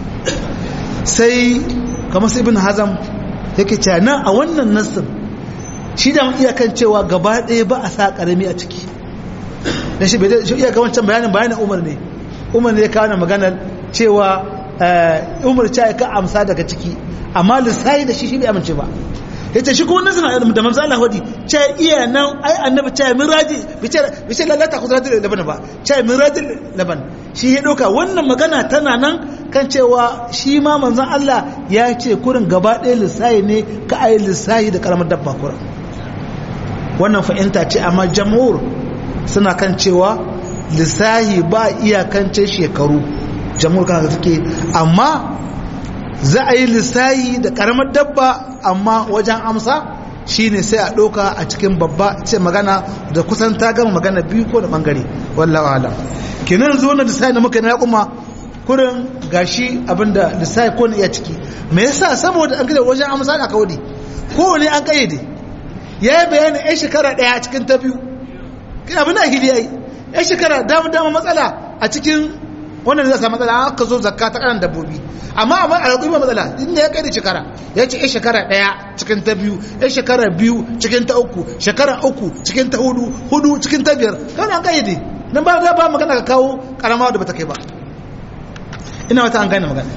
sai kamar ibn hazam yake cewa nan a wannan nassin shi da iya kan cewa gaba ɗaya ba a sa ƙarami a ciki da shi iya ga wancan bayanin bayanin umar ne umar ne ya kawo maganar cewa umar ce ka amsa daga ciki amma lissahi da shi shi bai amince ba ya ce shi kuma nasu da manzo Allah wadi ce iya nan ai annabi ce miraji bi ce lalata kudratul laban ba ce mirajil laban shi ya doka wannan magana tana nan kan cewa shi ma manzon Allah ya ce kurin gaba ɗaya lissahi ne ka ai lissahi da karamar dabba kurin wannan fahimta ce amma jamhur suna kan cewa lissahi ba iyakance shekaru jamhur kan suke amma za a yi lissahi da karamar dabba amma wajen amsa shine sai a ɗauka a cikin babba ce magana da kusan ta gama magana biyu ko da bangare wallawa alam kenan zo na lissahi da muka na kuma kurin gashi abinda lissahi ko iya ciki me yasa saboda an gida wajen amsa da kawai kowane an kayyade ya yi bayanin yan shekara ɗaya cikin ta biyu abin da ahili ya yi yan shekara dama dama matsala a cikin wannan zai samu matsala aka zo zakka ta kanan dabbobi amma amma a raƙi ba matsala inda ya kai da shekara ya ce shekara ɗaya cikin ta biyu ya shekara biyu cikin ta uku shekara uku cikin ta hudu hudu cikin ta biyar kawai an kayyade nan ba za ba magana ka kawo karama da bata kai ba ina wata an gane magana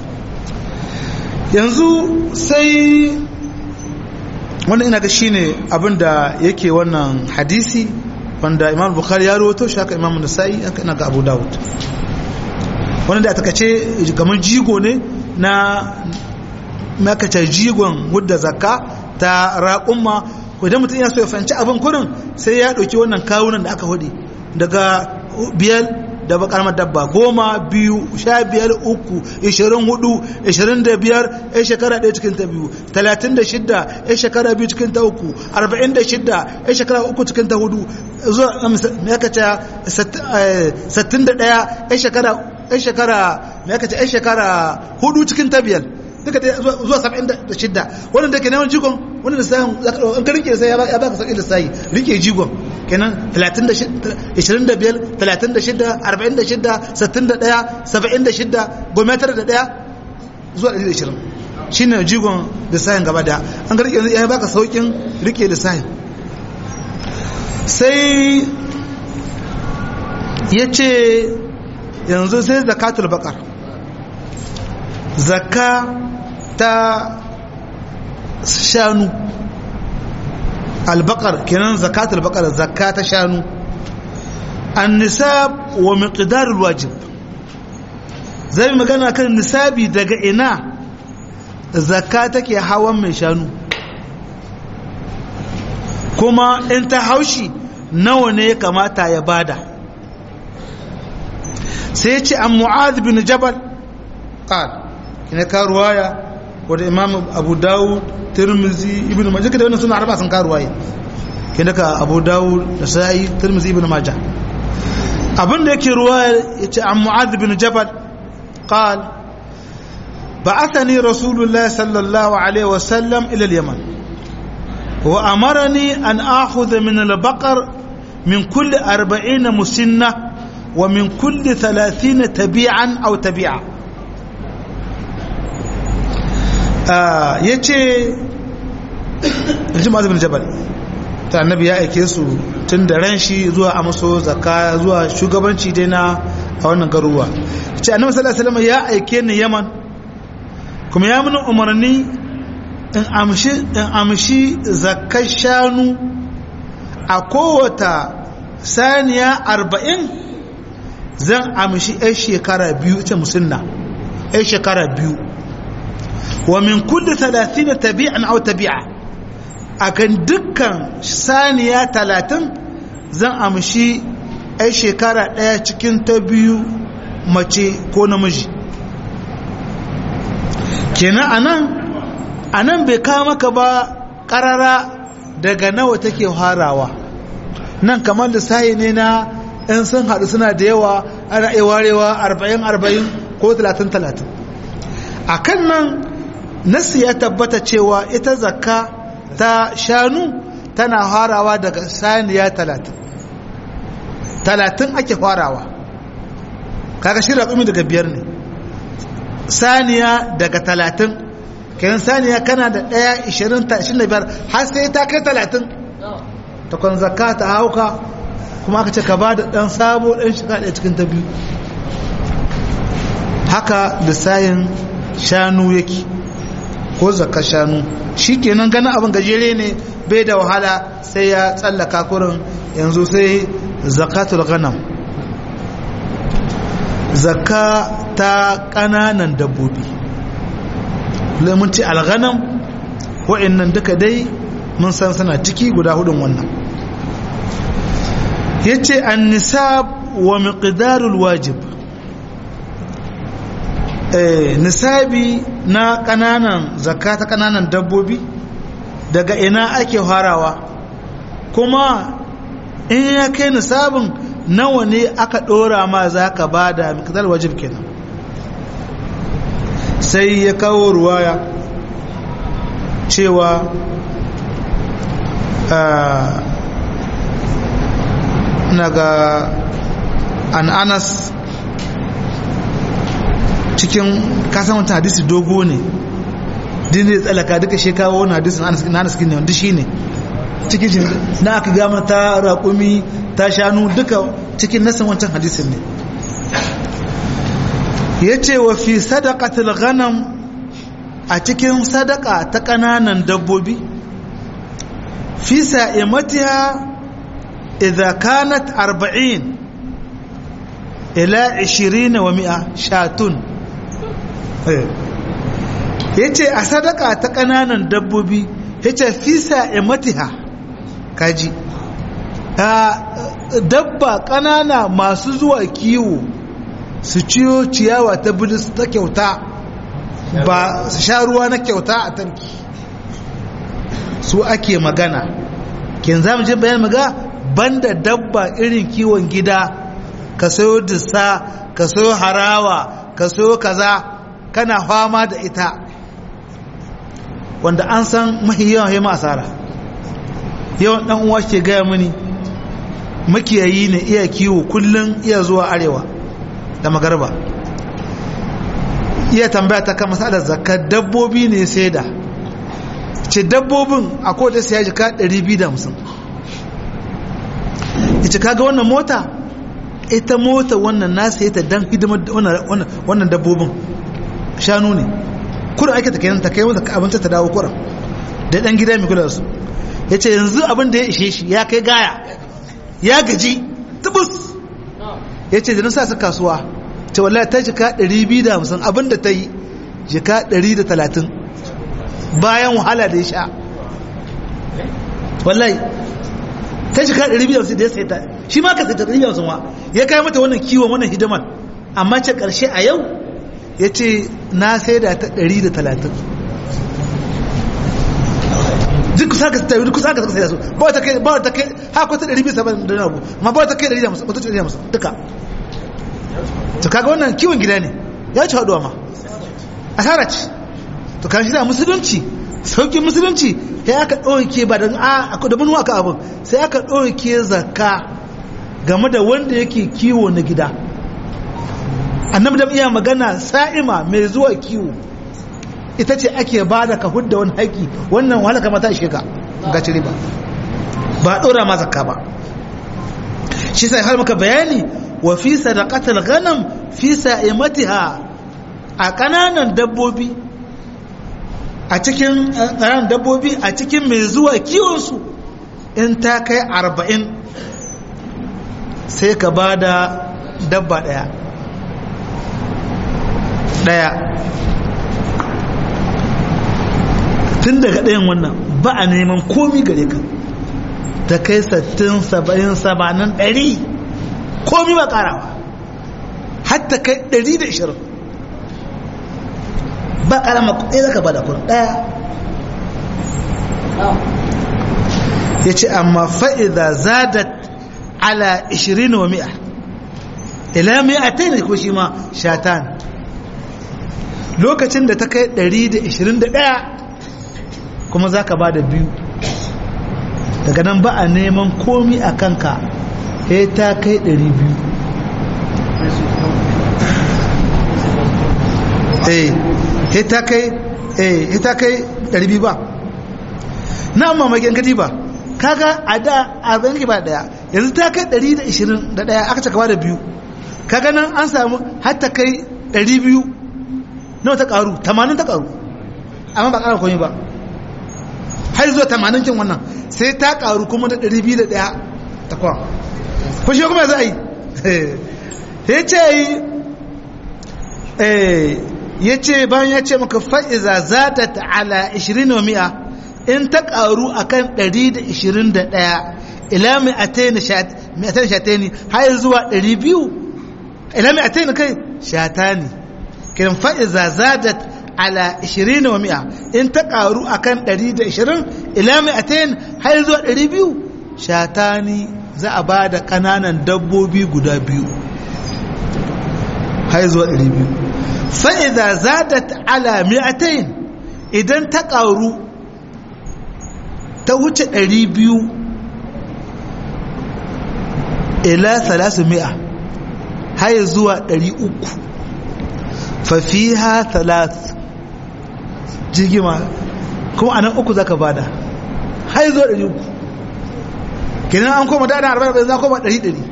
yanzu sai wannan ina ga shine abin da yake wannan hadisi wanda imam bukhari ya rawato shi haka imam nasa'i haka ina ga abu dawud wannan da aka ce kamar jigo ne na makace jigon wadda zakka ta raƙumma ko idan mutum yana so ya fahimci abin kurin sai ya ɗauki wannan kawunan da aka hudu daga biyar da bakarmar dabba goma biyu sha biyar uku ishirin hudu ishirin da biyar ya shekara ɗaya cikin ta biyu talatin da shidda ya shekara biyu cikin ta uku arba'in da shidda ya shekara uku cikin ta hudu zuwa ya kace sattin da ɗaya ya shekara ya shekara ya kace ya shekara hudu cikin ta biyar duka dai zuwa saba'in da shidda wannan da ke neman jigon wannan lissafin an ka rike sai ya baka sauƙi lissafi rike jigon kenan 25 36 46 61 76 gometar da daya zuwa 120 shine jigon lissafin gaba daya an ka rike ya baka sauƙin rike lissafin sai ya ce yanzu sai zakatul bakar zakka ta shanu albakar kenan zakatul bakar zakka ta shanu annisab wa miqdarul wajib zai magana kan nisabi daga ina zakka take hawan mai shanu kuma in ta haushi nawa ne ya kamata ya bada sai ya ce an mu'adh bin jabal qal ina ka ruwaya wadda imam abu dawud tirmizi ibn majah kada wannan suna arba sun ka ruwaya kina ka abu dawud da sa'i tirmizi ibn majah abin da yake ruwaya yace an mu'adh bin jabal qal بعثني رسول الله صلى الله عليه وسلم إلى اليمن وأمرني أن آخذ من البقر من كل أربعين مسنة ومن كل ثلاثين تبيعا أو تبيعا آه يتي الجمعة بن جبل ta annabi ya aike su tun da ran shi zuwa amso zakka zuwa shugabanci dai na a wannan garuwa ce annabi sallallahu alaihi wasallam ya aike ni yaman kuma ya mini umarni in amshi in amshi zakkar shanu a kowata saniya arba'in zan amshi 'yan shekara biyu ita musulna 'yan shekara biyu wa min kulli talatin tabi'an au tabi'a a kan dukkan saniya talatin zan amshi 'yan shekara ɗaya cikin ta biyu mace ko namiji kenan anan anan bai kawo maka ba ƙarara daga nawa take harawa nan kamar lissahi ne na in sun haɗu suna da yawa ana iya warewa arba'in arba'in ko talatin talatin a kan nan nasi ya tabbata cewa ita zakka ta shanu tana harawa daga saniya talatin talatin ake farawa kaga shi raƙumi daga biyar ne saniya daga talatin kayan saniya kana da ɗaya ishirin ta ishirin da biyar har sai ta kai talatin ta kwan zakka ta hauka kuma aka ce ka ba da ɗan sabo ɗan shiga ɗaya cikin ta biyu haka lissayin shanu yake ko zakka shanu shi kenan ganin abin gajere ne bai da wahala sai ya tsallaka kurin yanzu sai zakatul ghanam zakka ta ƙananan dabbobi lamunci alghanam wa'annan duka dai mun san suna ciki guda hudun wannan yace an-nisab wa miqdarul wajib eh nisabi na kananan zakka ta kananan dabbobi daga ina ake harawa kuma in ya kai nisabin nawa ne aka dora ma zaka bada miqdarul wajib kenan sai ya kawo ruwaya cewa na ga an anas cikin kasan wata hadisi dogo ne din zai tsalaka duka shekawo wani hadisin na anas ne wanda shi ne cikin shi na aka gama ta raƙumi ta shanu duka cikin nasan wancan hadisin ne ya ce wa fi sadaqatul ghanam a cikin sadaka ta ƙananan dabbobi fi sa'imatiha idza kanat 40 ila 20 wa 100 shatun yace a sadaka ta ƙananan dabbobi yace fi sa'imatiha kaji dabba ƙanana masu zuwa kiwo su ciyo ciyawa ta bilis ta kyauta ba su sha ruwa na kyauta a tarki su ake magana kin za mu je bayan maga banda dabba irin kiwon gida ka sayo dissa ka sayo harawa ka sayo kaza kana fama da ita wanda an san mahi yawan ya asara yawan dan uwa ke gaya mini makiyayi ne iya kiwo kullum iya zuwa arewa da magarba iya tambaya ta kan masalar zakar dabbobi ne sai da ce dabbobin a kowace siya jika 250 ita kaga wannan mota ita mota wannan nasa ita dan hidimar wannan dabbobin shanu ne kurin ake ta kenan ta kai masa abinci ta dawo kurin da dan gida mai kula da su ya ce yanzu abin da ya ishe shi ya kai gaya ya gaji tubus ya ce da nasa su kasuwa ce wallahi ta jika 250 abin da ta yi jika 130 bayan wahala da ya sha wallahi ta jika 250 da ya sai ta shi ma ka sai ta 250 wa ya kai mata wannan kiwon wannan hidimar amma ce karshe a yau ya ce na sai da ta 130 duk kusa ka tayi duk kusa ka sai da su ba ta kai ba ta kai ha ko ta 270 da abu amma ba ta kai 150 ba ta 150 duka to kaga wannan kiwon gida ne ya ci haduwa ma asara ce to kan shi da musulunci saukin musulunci sai aka ɗauke ba da a da mun waka abin sai aka ɗauke zakka game da wanda yake kiwo na gida annabi da iya magana sa'ima mai zuwa kiwo ita ce ake ba da ka hudda wani haƙi wannan wahala kama ta ishe ka ga cire ba ba ɗora ma zakka ba shi sai har maka bayani wa fi sadaqatil ghanam fi sa'imatiha a kananan dabbobi a cikin ƙananan dabbobi a cikin mai zuwa kiwon su in ta kai arba'in sai ka ba da dabba ɗaya ɗaya tun daga ɗayan wannan ba a neman komi gare ka ta kai sattin saba'in sabanin ɗari komi ba ƙarawa hatta kai ɗari da ishirin ba ƙarama ɗaya zaka ba da kun ɗaya ya ce amma fa'iza zadat ala ishirin wa mi'a ila mi'a ta ne ko shi ma shatan lokacin da ta kai ɗari da ishirin da ɗaya kuma za ka ba da biyu daga nan ba a neman komi a kanka ya ta kai ɗari biyu eh ya ta kai eh ya ta kai ɗari biyu ba na amma mai gangadi ba kaga a da a banki ba daya yanzu ta kai ɗari da ishirin da ɗaya aka caka ba da biyu kaga nan an samu har ta kai ɗari biyu nawa ta ƙaru tamanin ta ƙaru amma ba ƙara komi ba har zuwa tamanin kin wannan sai ta karu kuma da ɗari biyu da ɗaya ta kwa ko shi kuma za a yi ya ce yi ya ce bayan ya ce maka fa'iza za ta ta'ala 20 wa mi'a in ta karu a kan 121 ila mai ateni shatani har zuwa 200 ila mai ateni kai shatani kiran fa'iza za ta ala 20 wa mi'a in ta karu akan 120 ila mi'atain har zuwa 200 shatani za a ba da kananan dabbobi guda biyu har zuwa 200 fa idza zadat ala mi'atain idan ta karu ta wuce 200 ila 300 har zuwa 300 fa fiha thalath jigima kuma anan uku zaka bada har zo ɗari uku kenan an koma da arba'in arba'in za koma ɗari ɗari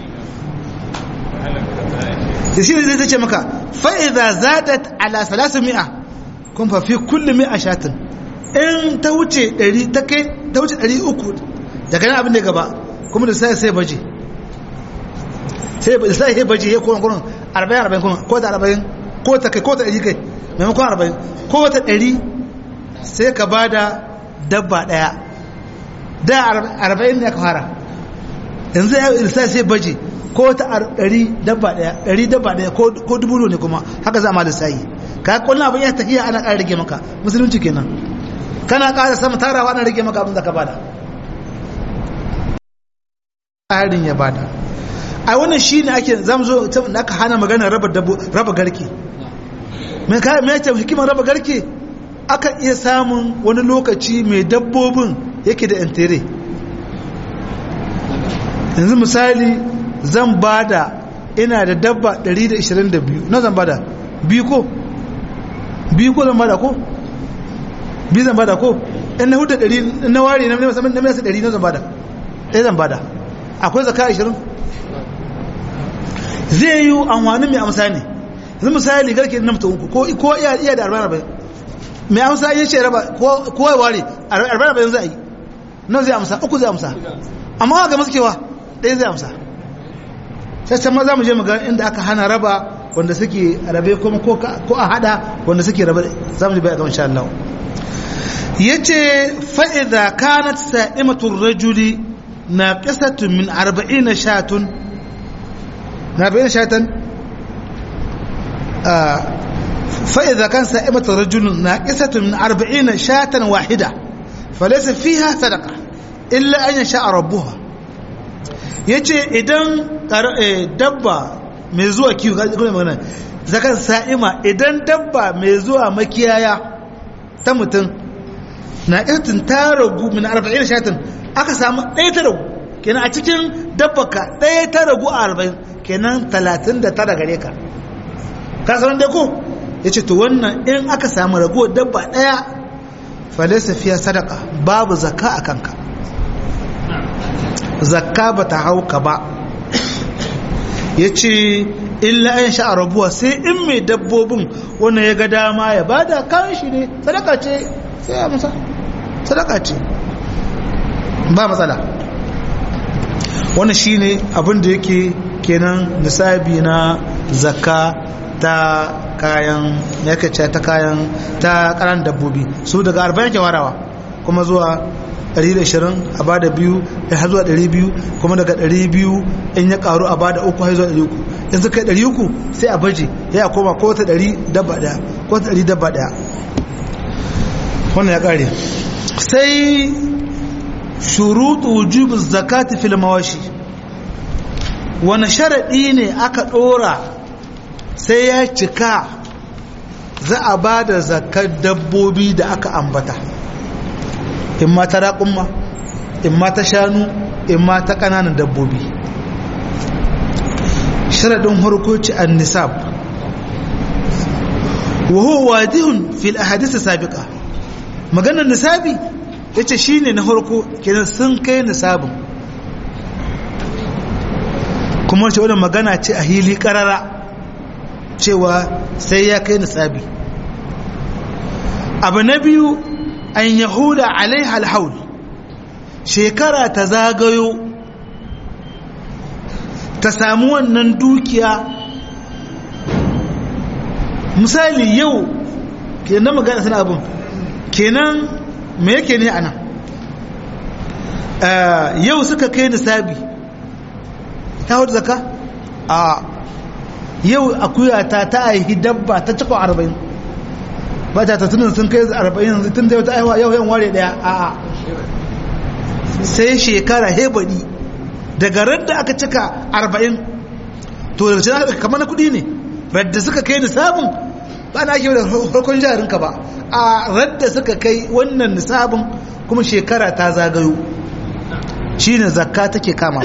da shi ne zai ce maka fa'iza zadat ala salasu mi'a kun fa fi kulli mi'a shatin in ta wuce ɗari ta kai ta wuce ɗari uku daga nan abin da gaba kuma da sai sai baje sai sai baje ya kuma kuma arba'in arba'in kuma ko da arba'in ko ta kai ko ta ɗari kai maimakon arba'in ko wata ɗari sai ka ba da dabba ɗaya da arba'in ne aka fara yanzu ya ilsa sai baje ko wata ɗari dabba ɗaya ɗari dabba ɗaya ko dubu ne kuma haka za a ma da sayi ka kullum abin ya tafiya ana ƙara rage maka musulunci kenan kana ƙara sama tarawa ana rage maka abin da ka bada tsarin ya bada a wannan shi ne ake zamzo da aka hana magana raba garke mai kayan mai ce hikimar raba garke akan iya samun wani lokaci mai dabbobin yake da intere yanzu misali zan bada ina da dabba 122 na zan bada biyu ko biyu ko zan bada ko biyu zan bada ko in na hudu ɗari na ware na nasa ɗari na zan bada ɗaya zan bada akwai zaka 20 zai yi amfani mai amsa ne yanzu misali garke na mutum uku ko iya da arba'in arba'in mai amsa ya ce raba ko ya ware arba'in arba'in zai yi nan zai amsa uku zai amsa amma ga maskewa ɗaya zai amsa sai can ma za mu je mu ga inda aka hana raba wanda suke rabe kuma ko a hada wanda suke rabe za mu ji bai ga insha Allah yace fa idza kanat sa'imatu ar-rajuli naqisatun min 40 shatun na 40 shatan fa idza kan sa'imatu ar-rajuli naqisatun min 40 shatan wahida falaysa fiha sadaqa illa an yasha rabbuha yace idan dabba mai zuwa kiwo ga magana zakan sa'ima idan dabba mai zuwa makiyaya ta mutum na irtin ta ragu min arba'in shatin aka samu ɗaya ta ragu kenan a cikin dabbaka ɗaya ta ragu a arba'in kenan talatin da tara gare ka ka sanar da ko ya ce to wannan in aka samu ragu dabba ɗaya falisa fiye sadaka babu zakka a kanka zakka ba ta hauka ba ya ce illa an sha rabuwa sai in mai dabbobin wannan ya ga dama ya bada kan shi ne sadaka ce sai ya musa sadaka ce ba matsala wannan shine abin da yake kenan nisabi na zakka ta kayan yake ce ta kayan ta karan dabbobi su daga 40 ke warawa kuma zuwa 120 a bada biyu har zuwa 200 kuma daga 200 in ya karu a bada uku har zuwa 300 in suka yi 300 sai a baje ya koma ko ta 100 dabba daya ko ta 100 dabba daya wannan ya kare sai shuruɗu wujubu zakati fil mawashi wani sharaɗi ne aka ɗora sai ya cika za a ba da zakar dabbobi da aka ambata in ma ta raƙumma in ma ta shanu in ma ta ƙananan dabbobi sharaɗin harkoci an nisab wa huwa wadihun fil ahadith sabiqa maganar nisabi yace shine na harko kenan sun kai nisabin kuma ce wannan magana ce a hili karara cewa sai ya kai nisabi abu na biyu an yahuda alaiha alhaul shekara ta zagayo ta samu wannan dukiya misali yau kenan magana sana abin kenan me yake ne ana yau suka kai nisabi ta hudu zaka a yau akuya ta ta aihi dabba ta cikon arba'in ba ta tattunan sun kai arba'in tun da yau ta aihuwa yau yan ware daya a a sai shekara hebadi daga radda aka cika arba'in to daga cikin kamar na kudi ne radda suka kai nisabin ba na ake da farkon jarinka ba a radda suka kai wannan nisabin kuma shekara ta zagayo shi ne zakka take kama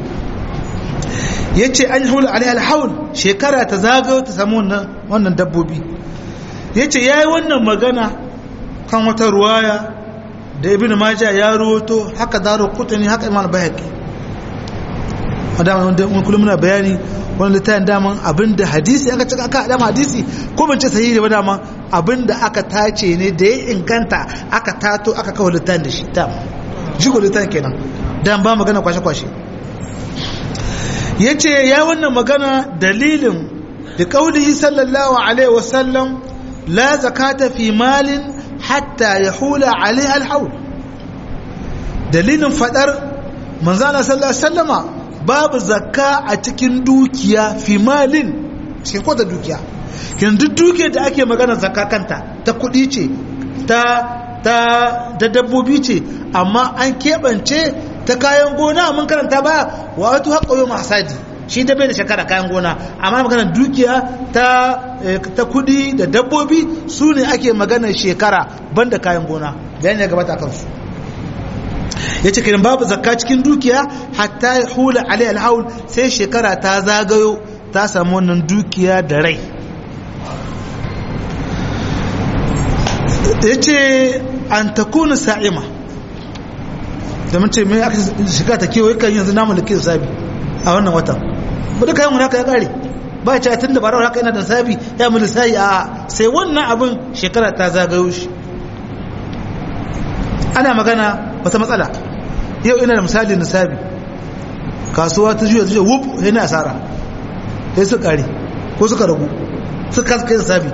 ya ce an hula alai alhaul shekara ta zagayo ta samu wannan dabbobi ya ce ya yi wannan magana kan wata ruwaya da ibn maja ya ruwato haka daro kutani haka iman bayaki a dama wanda kullum muna bayani wani littafin daman abinda hadisi aka cika aka dama hadisi ko ban ce sahihi ba dama abinda aka tace ne da ya inganta aka tato aka kawo littafin da shi ta jigo littafin kenan dan ba magana kwashe kwashe yace ya wannan magana dalilin da kaulihi sallallahu alaihi wasallam la zakata fi malin hatta yahula alaiha alhaul dalilin fadar manzana sallallahu alaihi wasallama babu zakka a cikin dukiya fi malin cikin kwata dukiya kin duk dukiyar da ake magana zakka kanta ta kudi ce ta ta da dabbobi ce amma an keɓance ta kayan gona mun karanta ba wa wato haƙa yau mahasadi shi da bai da shekara kayan gona amma magana dukiya ta ta kudi da dabbobi su ne ake magana shekara banda kayan gona bayan ya gabata kansu ya ce kiran babu zakka cikin dukiya hatta ya hula alai alhaul sai shekara ta zagayo ta samu wannan dukiya da rai ya ce an ta kuna sa'ima da mun ce mai aka shiga ta kewaye kan yanzu namu da ke sabi a wannan watan ba duka yin haka ya kare ba ce tun da ba haka yana da sabi ya mu lissahi a sai wannan abin shekara ta zagayo shi ana magana wata matsala yau ina da misali na sabi kasuwa ta juya ta juya wuf yana asara sai su kare ko suka ragu suka kasa kai sabi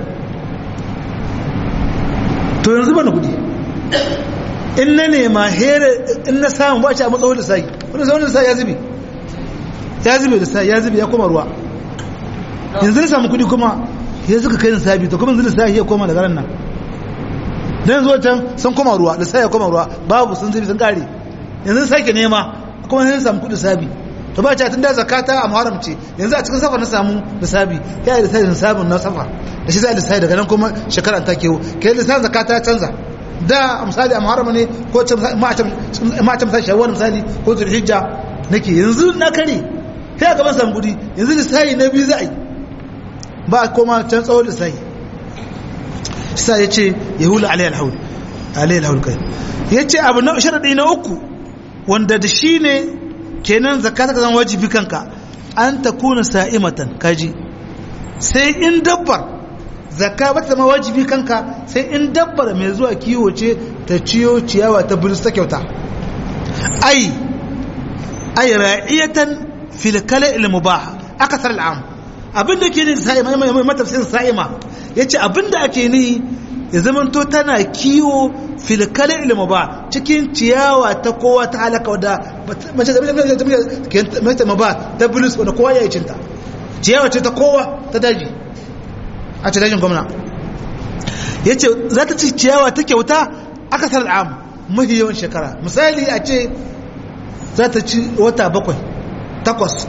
to yanzu bana kudi in na nema here in na samu ba shi a matsawar da sai wani sauran da sai ya zube ya zube da sai ya zube ya koma ruwa yanzu na samu kudi kuma ya suka kai na sabi to kuma yanzu da sai ya koma da garan nan dan yanzu wancan sun koma ruwa da sai ya koma ruwa babu sun zube sun kare yanzu sake nema kuma sai samu kudi sabi to ba tun da zakata a muharram ce yanzu a cikin safar na samu lissafi ya yi lissafin sabon na safar da shi za a lissafi daga nan kuma shekara ta kewo kai lissafin zakata ya canza da misali a muharram ne ko ma'acin misali shawar misali ko zulhijja nake yanzu na kare sai a gaban samu kudi yanzu lissafi na biyu za a yi ba koma can tsawon lissafi sa ya ce ya hula alayhi alhaul alayhi alhaul kai ya ce abu na sharaɗi na uku wanda da shi ne kenan zakata ka zama wajibi kanka an ta kuna sa'imatan kaji sai in dabbar zakka ba ta zama wajibi kanka sai in dabbar mai zuwa kiwo ce ta ciyo ciyawa ta bilis ta kyauta ai ai ra'iyatan fil kala il mubah akasar al'am abinda ke ne sa'ima mai matafsirin sa'ima yace abinda ake ni ya zamanto tana kiwo filkale ilmu ba cikin ciyawa ta kowa ta halaka wadda mace da mace ma ba ta bulus wadda kowa ya yi cinta ciyawa ce ta kowa ta daji a ce dajin gwamna ya ce za ta ci ciyawa ta kyauta aka sarar am mafi yawan shekara misali a ce za ta ci wata bakwai takwas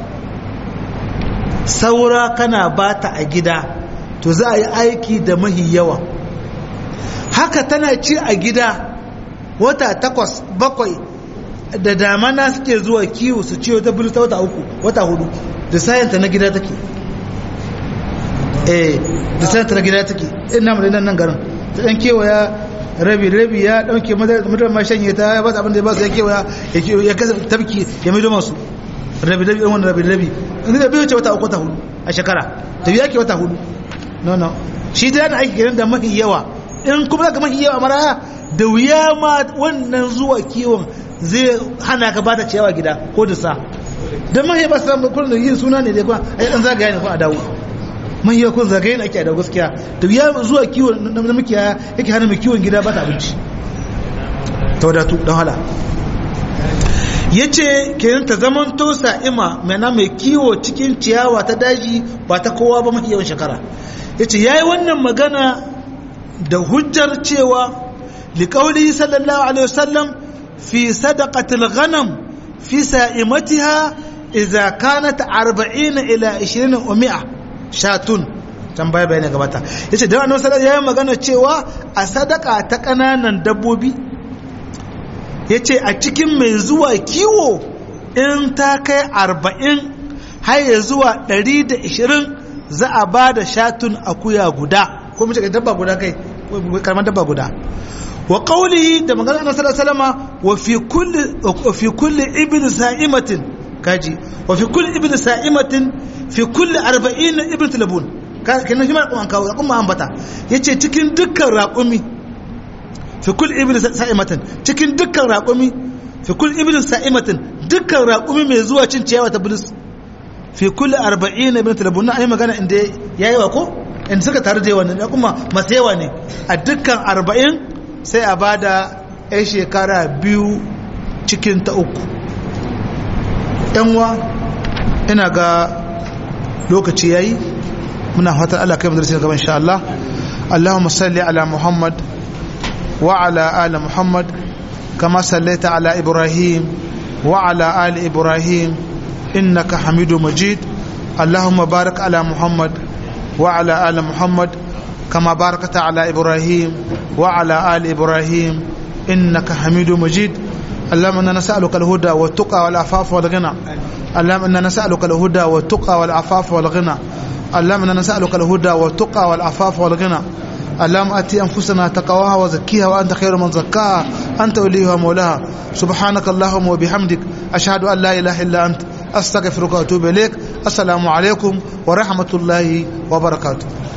saura kana ba ta a gida to za a yi aiki da mahi yawa haka tana ci a gida wata takwas bakwai da damana suke zuwa kiwo su ciwo ta bulu ta wata uku wata hudu da sayanta na gida take eh da sayanta na gida take ina mu nan nan garin ta dan kewaya rabi rabi ya dauke madar ma shanye ta ya ba abin da ya ba su ya kewaya ya kasa tabki ya mai masu rabi rabi wannan rabi rabi in da bai wuce wata uku wata hudu a shekara ta biya ke wata hudu no no shi ta yana aiki gidan da mafi yawa in kuma zaka mafi yawa maraya da wuya ma wannan zuwa kiwon zai hana ka bata ciyawa gida ko da sa don mahi ba su kullum yin suna ne da kuma a yi ɗan zagaya ne kuma a dawo mahi kun zagaye ne ake a dawo gaskiya da wuya zuwa kiwon na mukiya yake hana mai kiwon gida ba ta abinci ta wadatu don hala ya ce kenan ta zaman to sa'ima mana mai kiwo cikin ciyawa ta daji ba ta kowa ba mafi yawan shekara ya ce ya yi wannan magana da hujjar cewa liƙauli sallallahu alaihi wasallam fi sadaqatil ghanam fi sa'imatiha idza kanat 40 ila 20 wa 100 shatun tambaya bayani gabata yace da annabi sallallahu alaihi magana cewa a sadaka ta kananan dabbobi yace a cikin mai zuwa kiwo in ta kai 40 har ya zuwa 120 za a ba da shatun akuya guda ko mace dabba guda kai karamar dabba guda wa qawlihi da magana annabi sallallahu alaihi wasallam wa fi kulli wa fi kulli ibn sa'imatin kaji wa fi kulli ibn sa'imatin fi kulli 40 ibn talabun kenan shi ma kuma kawo kuma ambata yace cikin dukkan raƙumi fi kulli ibn sa'imatin cikin dukkan raƙumi fi kulli ibn sa'imatin dukkan raƙumi mai zuwa cin ciyawa ta bulus fi kulli 40 ibn talabun na ayi magana inda yayi wa ko in suka taru da wannan kuma masu yawa ne a dukkan arba'in sai a bada yan shekara biyu cikin ta uku yanwa ina ga lokaci yayi muna fatan Allah kai madarasi gaban insha Allah Allahumma salli ala Muhammad wa ala ali Muhammad kama sallaita ala Ibrahim wa ala ali Ibrahim innaka Hamidu Majid اللهم بارك على محمد وعلى آل محمد كما باركت على إبراهيم وعلى آل إبراهيم إنك حميد مجيد اللهم إنا نسألك الهدى والتقى والعفاف والغنى اللهم إنا نسألك الهدى والتقى والعفاف والغنى اللهم إنا نسألك الهدى والتقى والعفاف والغنى اللهم أتي أنفسنا تقواها وزكيها وأنت خير من زكاها أنت وليها مولاها سبحانك اللهم وبحمدك أشهد أن لا إله إلا أنت أستغفرك وأتوب إليك السلام عليكم ورحمة الله وبركاته